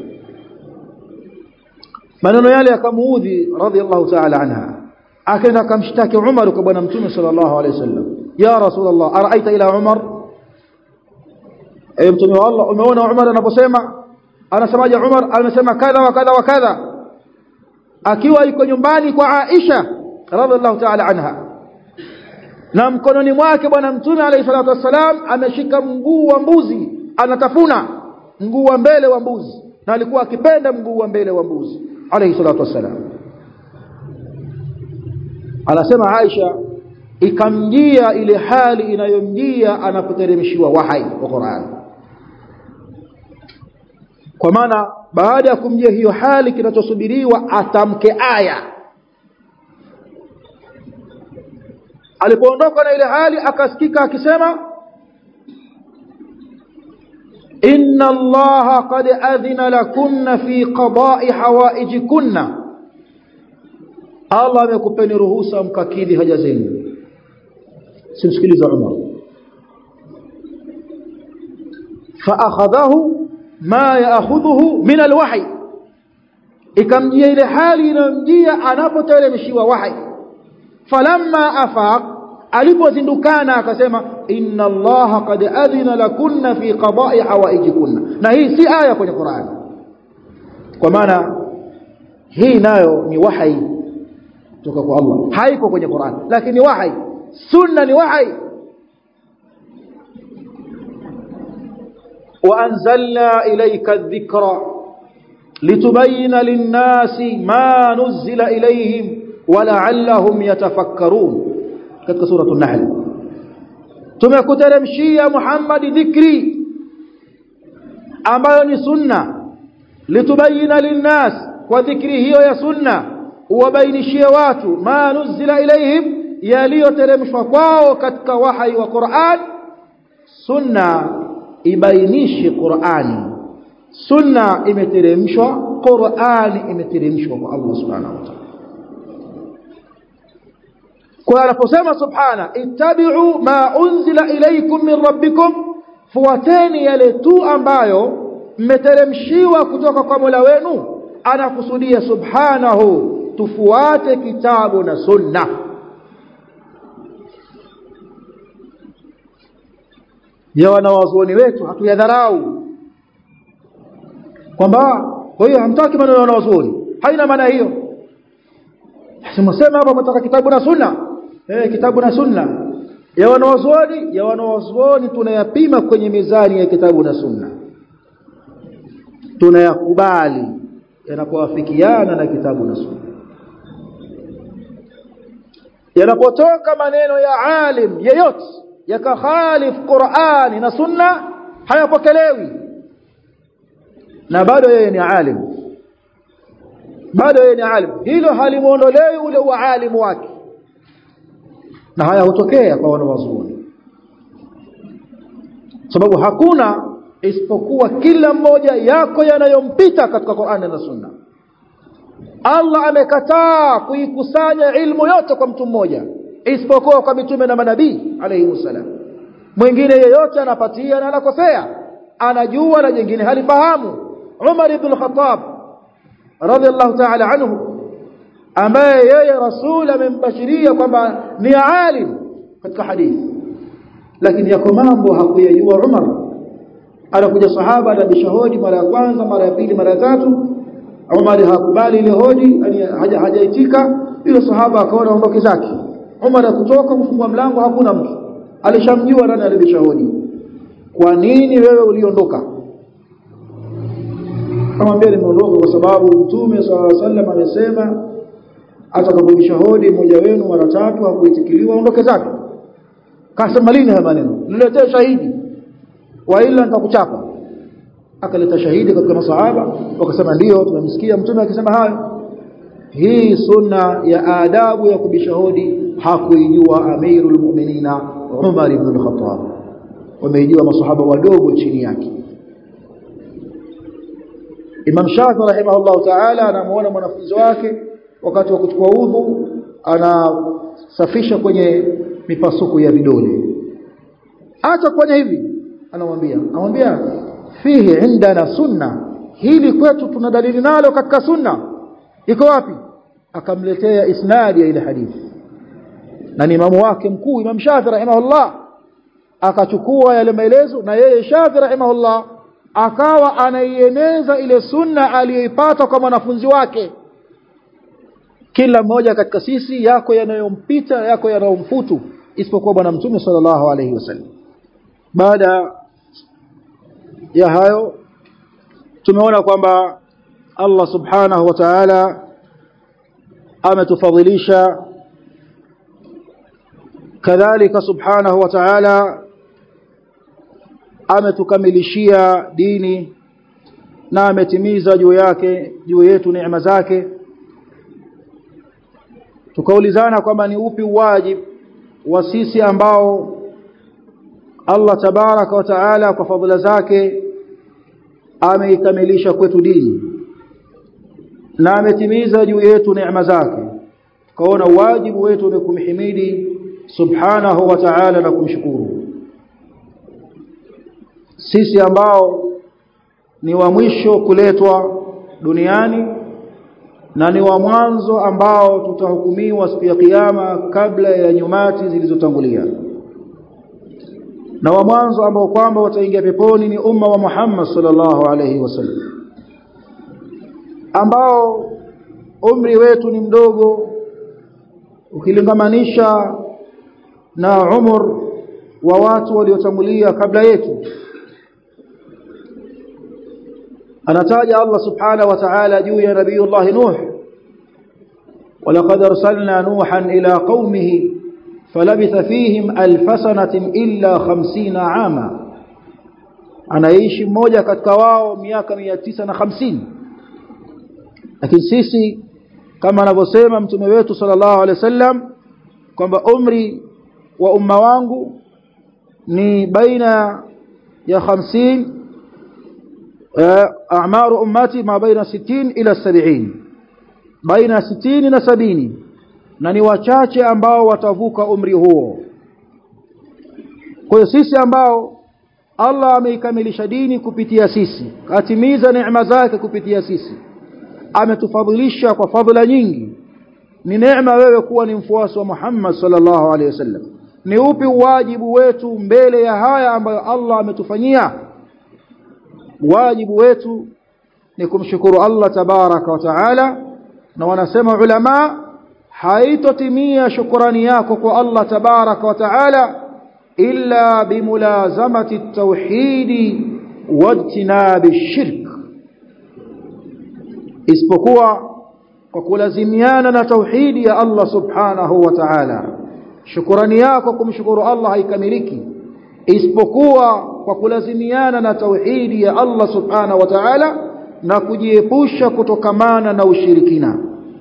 maneno yale yakamuudhi radhiallahu ta'ala anha akaenda akamshtaki Umar kwa bwana mtume sallallahu alayhi wasallam ya rasulullah araita ila Umar ay mtume wa Allah umeona Umar anaposema anasemaje Umar amesema kadha wa kadha wa kadha akiwa yuko nyumbani kwa Aisha radhiallahu ta'ala anha na mkononi mwake bwana mtume alayhi salatu wassalam ameshika mguu wa mbuzi anatafuna mguu wa mbele wa mbuzi na alikuwa akipenda mguu wa mbele wa mbuzi alayhi salatu wassalam anasema Aisha ikamjia ile hali inayomjia anapoteremshiwa wahai wa Qur'an kwa maana baada ya kumjia hiyo hali kinachosubiriwa atamke aya alipoondoka na ile hali akasikika akisema inna allaha qad adhina lakunna fi qada'i hawaijikunna Allah amekupeni ruhusa mkakidhi haja zenu simsikiliza Umar fa akhadhahu ma yaakhudhuhu min alwahy ikamjia ile hali inayomjia anapoteremshiwa wahi falamma afaq alipozindukana akasema inna allaha qad adhina lakunna fi qada'i hawaijikunna na hii si aya kwenye Qur'an kwa maana hii nayo ni wahi kutoka kwa Allah haiko kwenye Qur'an lakini wahi sunna ni wahi وأنزلنا إليك الذكر لتبين للناس ما نزل إليهم ولعلهم يتفكرون katika sura an-nahl tumekuteremshia Muhammad dhikri ambayo ni sunna litubayina linnas kwa dhikri hiyo ya sunna uwabainishie watu ma nuzila ilaihim yaliyoteremshwa kwao katika wahai wa Qur'an sunna ibainishi Qur'ani sunna imeteremshwa Qur'ani imeteremshwa kwa Allah subhanahu wa ta'ala kwa anaposema subhana ittabi'u ma unzila ilaykum min rabbikum fuateni yale tu ambayo mmeteremshiwa kutoka kwa Mola wenu anakusudia subhanahu tufuate kitabu na sunna ya wanawazuoni wetu hatuyadharau kwamba kwa hiyo hamtaki maneno ya wanawazuoni haina maana hiyo Simsema hapa mtaka kitabu na sunna eh kitabu na sunna ya wanawazuoni ya wanawazuoni tunayapima kwenye mizani ya kitabu na sunna tunayakubali yanapowafikiana na kitabu na sunna yanapotoka maneno ya alim yeyote yakakhalif Qur'ani na sunna hayapokelewi na bado yeye ni alim bado yeye ni alim hilo halimuondolewi ule ualimu wake na haya hutokea kwa wanawazuoni sababu hakuna isipokuwa kila mmoja yako yanayompita katika Qur'ani na Sunna Allah amekataa kuikusanya ilmu yote kwa mtu mmoja isipokuwa kwa mitume na manabii alayhi wasallam mwingine yeyote anapatia na anakosea anajua na jingine halifahamu Umar ibn al-Khattab radiyallahu ta'ala anhu ambaye yeye rasul amembashiria kwamba ni alim katika hadithi lakini yako mambo hakuyajua Umar anakuja sahaba na bishahodi mara ya kwanza mara ya pili mara ya tatu Umar hakubali ile hodi hajaitika yule sahaba akaona ondoke zake Umar akutoka kufungua mlango hakuna mtu alishamjua nani alibishahodi kwa nini wewe uliondoka kamwambia nimeondoka kwa sababu mtume swalla sallam amesema atakapobisha hodi mmoja wenu mara tatu hakuitikiliwa ondoke zake kasema lini haya maneno niletee shahidi wa ila nitakuchapa akaleta shahidi katika masahaba wakasema ndio tumemsikia mtume akisema hayo hii sunna ya adabu ya kubisha hodi hakuijua amirul mu'minina Umar ibn al-Khattab wameijua masahaba wadogo chini yake Imam Shafi rahimahullah ta'ala anamuona mwanafunzi wake wakati wa kuchukua udhu anasafisha kwenye mipasuko ya vidole acha kufanya hivi anamwambia anamwambia fihi indana sunna hili kwetu tuna dalili nalo katika sunna iko wapi akamletea isnadi ya ile hadithi na ni imamu wake mkuu Imam Shafi rahimahullah akachukua yale maelezo na yeye Shafi rahimahullah akawa anaieneza ile sunna aliyoipata kwa mwanafunzi wake kila mmoja katika sisi yako yanayompita yako yanayomfutu isipokuwa bwana mtume sallallahu alaihi wasallam baada ya hayo tumeona kwamba Allah subhanahu wa ta'ala ametufadhilisha kadhalika subhanahu wa ta'ala ametukamilishia dini na ametimiza juu yake juu yetu neema zake tukaulizana kwamba ni upi wajibu wa sisi ambao Allah tabaraka wa taala kwa fadhila zake ameikamilisha kwetu dini na ametimiza juu yetu neema zake tukaona wajibu wetu ni kumhimidi subhanahu wa ta'ala na kumshukuru sisi ambao ni wa mwisho kuletwa duniani na ni wa mwanzo ambao tutahukumiwa siku ya kiyama kabla ya nyumati zilizotangulia na wa mwanzo ambao kwamba wataingia peponi ni umma wa Muhammad sallallahu alaihi wasallam ambao umri wetu ni mdogo ukilingamanisha na umur wa watu waliotangulia kabla yetu anataja Allah subhanahu wa ta'ala juu ya nabiyullah Nuh ولقد ارسلنا نوحا الى قومه فلبث فيهم الف سنه الا 50 عاما anaishi mmoja katika wao miaka 950 lakini sisi kama anavyosema mtume wetu sallallahu alaihi wasallam kwamba umri wa umma wangu ni baina ya 50 a'maru ummati ma baina 60 ila 70 baina 60 na 70 na ni wachache ambao watavuka umri huo kwa hiyo sisi ambao Allah ameikamilisha dini kupitia sisi katimiza neema zake kupitia sisi ametufadhilisha kwa fadhila nyingi ni neema wewe kuwa ni mfuasi wa Muhammad sallallahu alaihi wasallam ni upi wajibu wetu mbele ya haya ambayo Allah ametufanyia wajibu wetu ni kumshukuru Allah tabaraka wa taala na wanasema ulama haitotimia shukrani yako kwa Allah tabaraka wa taala illa bimulazamati at-tauhid wajtinabi ash-shirk isipokuwa kwa kulazimiana na tauhidi ya Allah subhanahu wa ta'ala shukrani yako kumshukuru Allah haikamiliki isipokuwa kwa kulazimiana na tauhidi ya Allah subhanahu wa ta'ala na kujiepusha kutokamana na ushirikina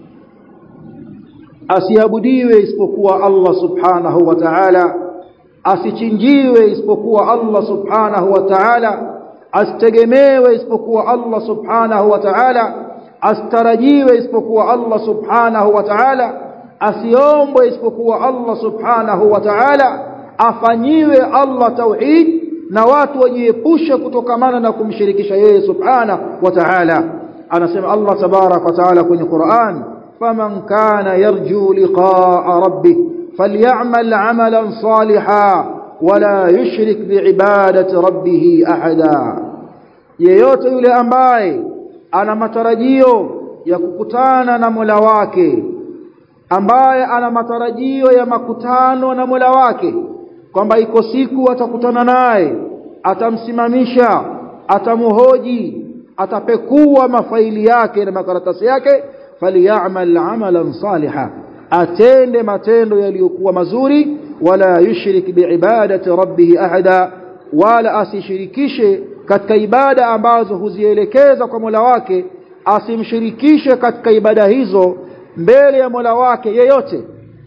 asiabudiwe isipokuwa Allah subhanahu wa ta'ala asichinjiwe isipokuwa Allah subhanahu wa ta'ala asitegemewe isipokuwa Allah subhanahu wa ta'ala astarajiwe isipokuwa Allah subhanahu wa ta'ala asiombwe isipokuwa Allah subhanahu wa ta'ala afanyiwe Allah tauhid na watu wajiepushe kutokamana na kumshirikisha yeye subhanahu wa ta'ala anasema Allah tabarak wa ta'ala kwenye Qur'an faman kana yarju liqa'a rabbih falyamal 'amalan salihan wala yushrik bi'ibadati rabbih ahada yeyote yule ambaye ana matarajio ya kukutana na Mola wake ambaye ana matarajio ya makutano na Mola wake kwamba iko siku atakutana naye atamsimamisha atamuhoji atapekua mafaili yake na makaratasi yake falyamal amalan saliha atende matendo yaliyokuwa mazuri wala yushrik biibadati rabbih ahada wala asishirikishe katika ibada ambazo huzielekeza kwa Mola wake asimshirikishe katika ibada hizo mbele ya Mola wake yeyote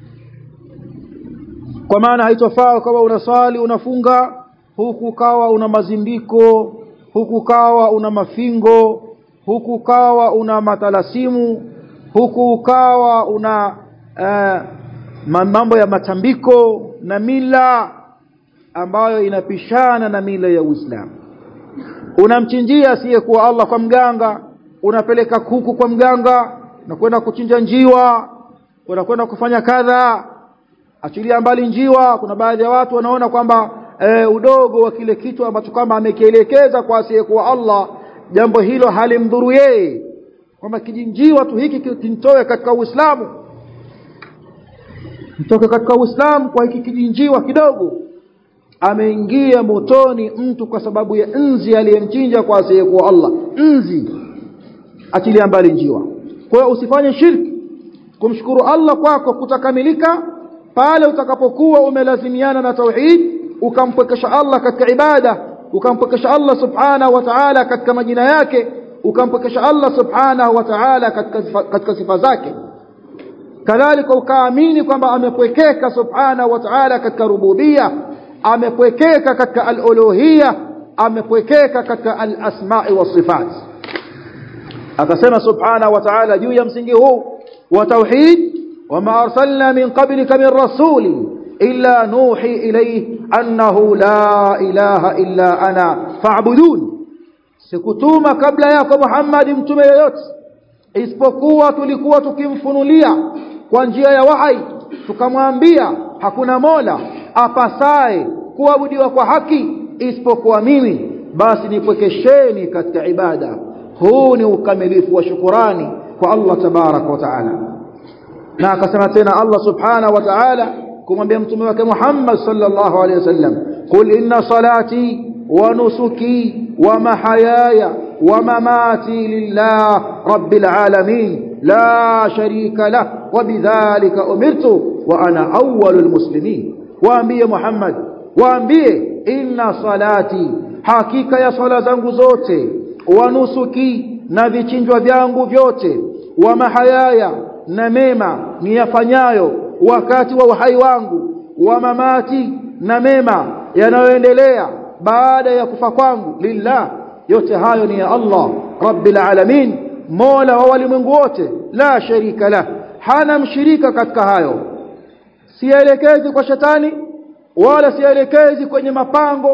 kwa maana haitofaa kama unasali unafunga huku kawa una mazindiko huku kawa una mafingo huku kawa una matalasimu huku kawa una uh, mambo ya matambiko na mila ambayo inapishana na mila ya Uislamu unamchinjia asiyekuwa Allah kwa mganga unapeleka kuku kwa mganga na kwenda kuchinja njiwa unakwenda kufanya kadha achilia mbali njiwa kuna baadhi ya watu wanaona kwamba e, udogo wa kile kitu ambacho kwamba amekielekeza kwa asiyekuwa Allah jambo hilo halimdhuru yeye kwamba kijinjiwa tu hiki kintoe katika Uislamu mtoke katika Uislamu kwa hiki kijinjiwa kidogo ameingia motoni mtu kwa sababu ya nzi aliyemchinja kwa asiyekuwa Allah nzi achilia mbali njiwa kwa hiyo usifanye shirki kumshukuru Allah kwako kutakamilika pale utakapokuwa umelazimiana na tauhid ukampwekesha Allah katika ibada ukampwekesha Allah subhanahu wa ta'ala katika majina yake ukampwekesha Allah subhanahu wa ta'ala katika katika sifa zake kadhalika ukaamini kwamba amepwekeka subhanahu wa ta'ala katika rububia amepwekeka katika al-uluhiyya amepwekeka katika al-asma'i was sifat akasema subhanahu wa ta'ala juu ya msingi huu wa tauhid wama arsalna min qablika min rasuli illa nuhi ilayhi annahu la ilaha illa ana fa'budun sikutuma kabla yako Muhammad mtume yoyote isipokuwa tulikuwa tukimfunulia kwa njia ya wahai tukamwambia hakuna mola apasaye kuabudiwa kwa haki isipokuwa mimi basi nipwekesheni katika ibada huu ni ukamilifu wa shukurani kwa Allah tabarak wa taala na akasema tena Allah subhanahu wa ta'ala kumwambia mtume wake Muhammad sallallahu alaihi wasallam qul inna salati wa nusuki wa mahayaya wa mamati lillah rabbil alamin la sharika lah wa bidhalika umirtu wa ana awwalul muslimin waambie Muhammad waambie inna salati hakika ya sala zangu zote wa nusuki na vichinjwa vyangu vyote wa mahayaya na mema niyafanyayo wakati wa uhai wangu wa mamati na mema yanayoendelea baada ya kufa kwangu lillah yote hayo ni ya Allah rabbil alamin mola wa walimwengu wote la sharika la hana mshirika katika hayo sielekezi kwa shetani wala sielekezi kwenye mapango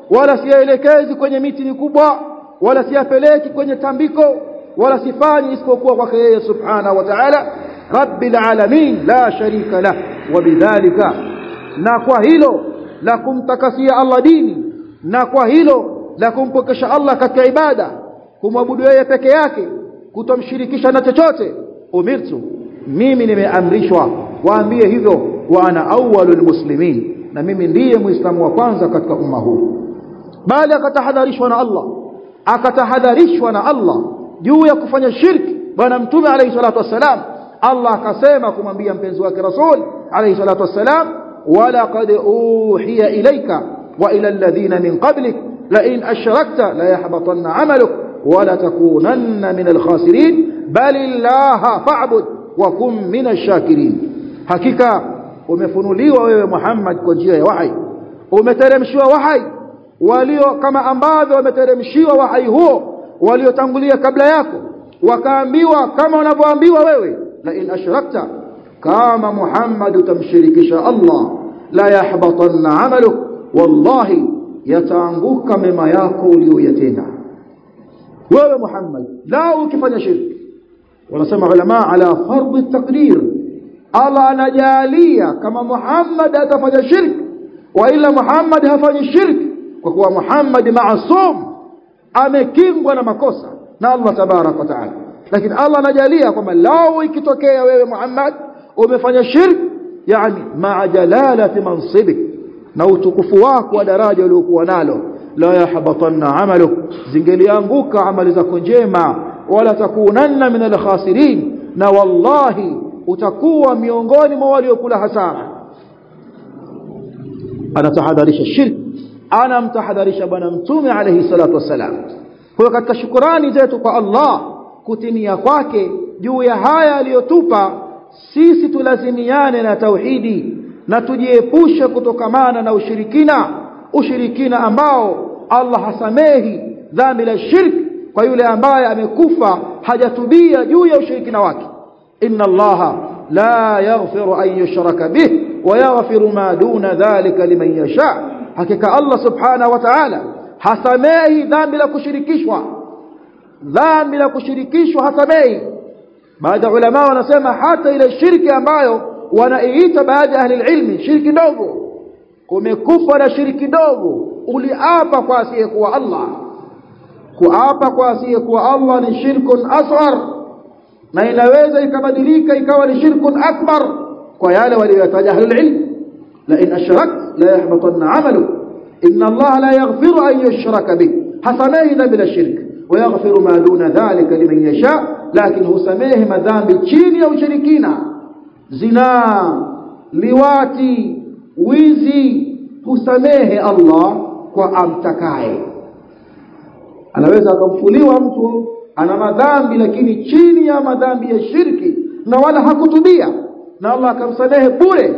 wala siyaelekezi kwenye miti mikubwa wala siyapeleki kwenye tambiko wala sifanyi isipokuwa kwake yeye subhanahu wa ta'ala rabbil alamin la sharika lah wabidhalika na kwa hilo la kumtakasia Allah dini na kwa hilo la kumpokesha Allah katika ibada kumwabudu yeye peke yake kutomshirikisha na chochote umirtu mimi nimeamrishwa waambie hivyo wa ana awwalul muslimin na mimi ndiye muislamu wa kwanza katika umma huu bali akatahadharishwa na Allah akatahadharishwa na Allah juu ya kufanya shirki bwana mtume alayhi salatu wassalam Allah akasema kumwambia mpenzi wake rasul alayhi salatu wassalam wala qad uhiya ilayka wa ila alladhina min qablik la in ashrakta la yahbatanna 'amaluk wa la takunanna min al-khasirin bal illaha fa'bud wa kum min ash-shakirin hakika umefunuliwa wewe Muhammad kwa njia ya wahi umeteremshiwa wahi walio kama ambavyo wameteremshiwa wahi huo waliotangulia kabla yako wakaambiwa kama unavyoambiwa wewe la in ashrakta kama Muhammad utamshirikisha Allah la yahbatanna amaluk wallahi yataanguka mema yako uliyoyatenda wewe Muhammad la ukifanya shirki wanasema ulama ala fardhi taqdir Allah anajalia kama Muhammad atafanya shirki wa ila Muhammad hafanyi shirki kwa kuwa Muhammad maasum amekingwa na makosa na Allah tabarak wa taala lakini Allah anajalia kwamba lao ikitokea wewe Muhammad umefanya shirk yani ma'a jalalati mansibik na utukufu wako wa daraja uliokuwa nalo la yahbatanna amaluk zingelianguka amali zako njema wala takunanna min alkhasirin na wallahi utakuwa miongoni mwa waliokula hasara anatahadharisha shirk anamtahadharisha bwana mtume alayhi salatu wasalam kwa katika shukrani zetu kwa Allah kutimia kwake juu ya haya aliyotupa sisi tulazimiane na tauhidi na tujiepushe kutokamana na ushirikina ushirikina ambao Allah hasamehi dhambi la shirk kwa yule ambaye amekufa hajatubia juu ya ushirikina wake inna allaha la yaghfiru an yushraka bih wa yaghfiru ma duna dhalika liman yasha hakika Allah subhanahu wa ta'ala hasamehi dhambi la kushirikishwa dhambi la kushirikishwa hasamehi baadhi ya ulama wanasema hata ile shirki ambayo wanaiita baadhi ya ahli ilmi shirki ndogo umekufa na shirki ndogo uliapa kwa asiyekuwa Allah kuapa kwa asiyekuwa Allah ni shirkun asghar na inaweza ikabadilika ikawa ni shirkun akbar kwa yale waliotaja ahli ilm la in ashrak la yahbatanna amalu inna Allah la yaghfiru an yushraka bih hasamehi dhambi la shirk ويغفر ما دون ذلك لمن يشاء لكن هو سميه madhambi chini ya ushirikina zina liwati wizi husamehe Allah kwa amtakaye anaweza akamfuliwa mtu ana madhambi lakini chini ya madhambi ya shirki na wala hakutubia na Allah akamsamehe bure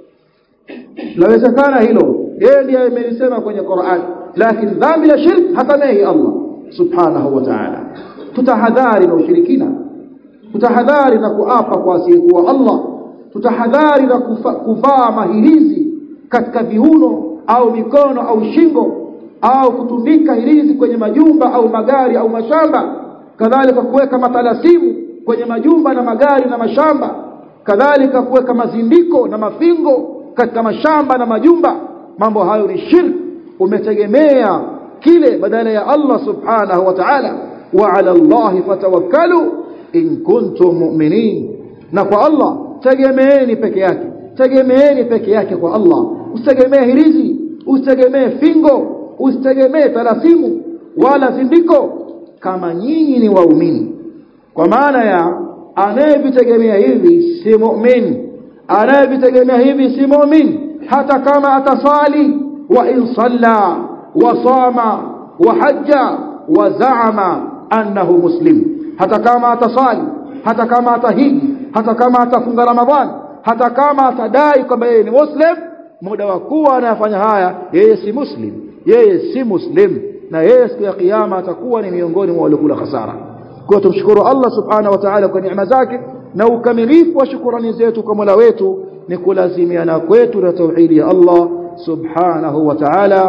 lawezekana hilo yeye ndiye amelisema kwenye Qur'an lakini dhambi la shirki hasamehi Allah subhanahu wa ta'ala tutahadhari na ushirikina tutahadhari na kuapa kwa asiyekuwa Allah tutahadhari na kuvaa mahirizi katika viuno au mikono au shingo au kutundika hirizi kwenye majumba au magari au mashamba kadhalika kuweka matalasimu kwenye majumba na magari na mashamba kadhalika kuweka mazindiko na mafingo katika mashamba na majumba mambo hayo ni shirk umetegemea kile badala ya Allah subhanahu wa ta'ala wa ala Allah fatawakkalu in kuntum mu'minin na kwa Allah tegemeeni peke yake tegemeeni peke yake kwa Allah usitegemee hirizi usitegemee fingo usitegemee talasimu wala zindiko kama nyinyi ni waumini kwa maana ya anayevitegemea hivi si mu'min anayevitegemea hivi si mu'min hata kama atasali wa in salla wa sama wa hajja wa zaama annahu muslim hata kama atasali hata kama atahiji hata kama atafunga ramadhani hata kama atadai kwamba yeye ni muslim muda wa kuwa anayafanya haya yeye si muslim yeye si muslim na yeye siku ya kiyama atakuwa ni miongoni mwa waliokula hasara kwa tumshukuru Allah subhanahu wa ta'ala kwa neema zake na ukamilifu wa shukrani zetu kwa Mola wetu ni kulazimiana kwetu na tauhidi ya Allah subhanahu wa ta'ala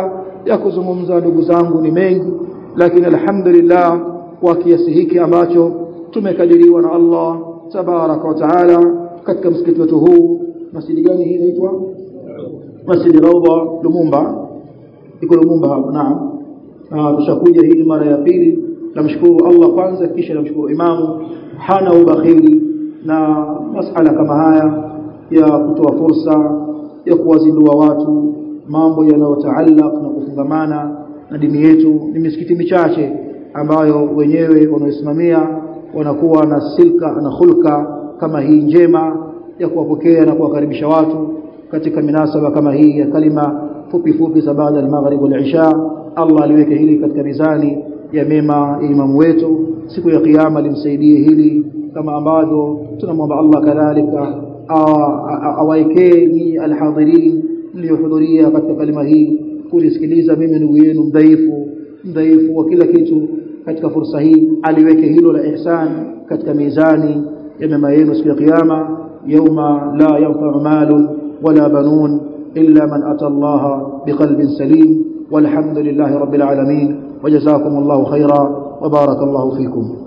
ya kuzungumza ndugu zangu ni mengi lakini alhamdulillah kwa kiasi hiki ambacho tumekadiriwa na Allah tabaraka wa taala katika msikiti wetu huu masjidi gani hii inaitwa masjidi Rawda Lumumba iko Lumumba hapo naam tushakuja hii mara ya pili namshukuru Allah kwanza kisha namshukuru imamu hana ubakhili na masala kama haya ya kutoa fursa ya kuwazindua watu mambo yanayotaallaq na kufungamana na dini yetu ni misikiti michache ambayo wenyewe wanaosimamia wanakuwa na silka na hulka kama hii njema ya kuwapokea na kuwakaribisha watu katika minasaba kama hii ya kalima fupi fupi za baada ya maghrib wal isha Allah aliweke hili katika mizani ya mema ya imamu wetu siku ya kiyama limsaidie hili kama ambavyo tunamwomba Allah kadhalika awaekee ni alhadhirin mliohudhuria katika kalima hii kulisikiliza mimi ndugu yenu mdhaifu mdhaifu wa kila kitu katika fursa hii aliweke hilo la ihsan katika mizani ya mema yenu siku ya kiyama yauma la yanfa'u malun wala banun illa man ata Allah biqalbin salim والحمد لله رب العالمين وجزاكم الله خيرا وبارك الله فيكم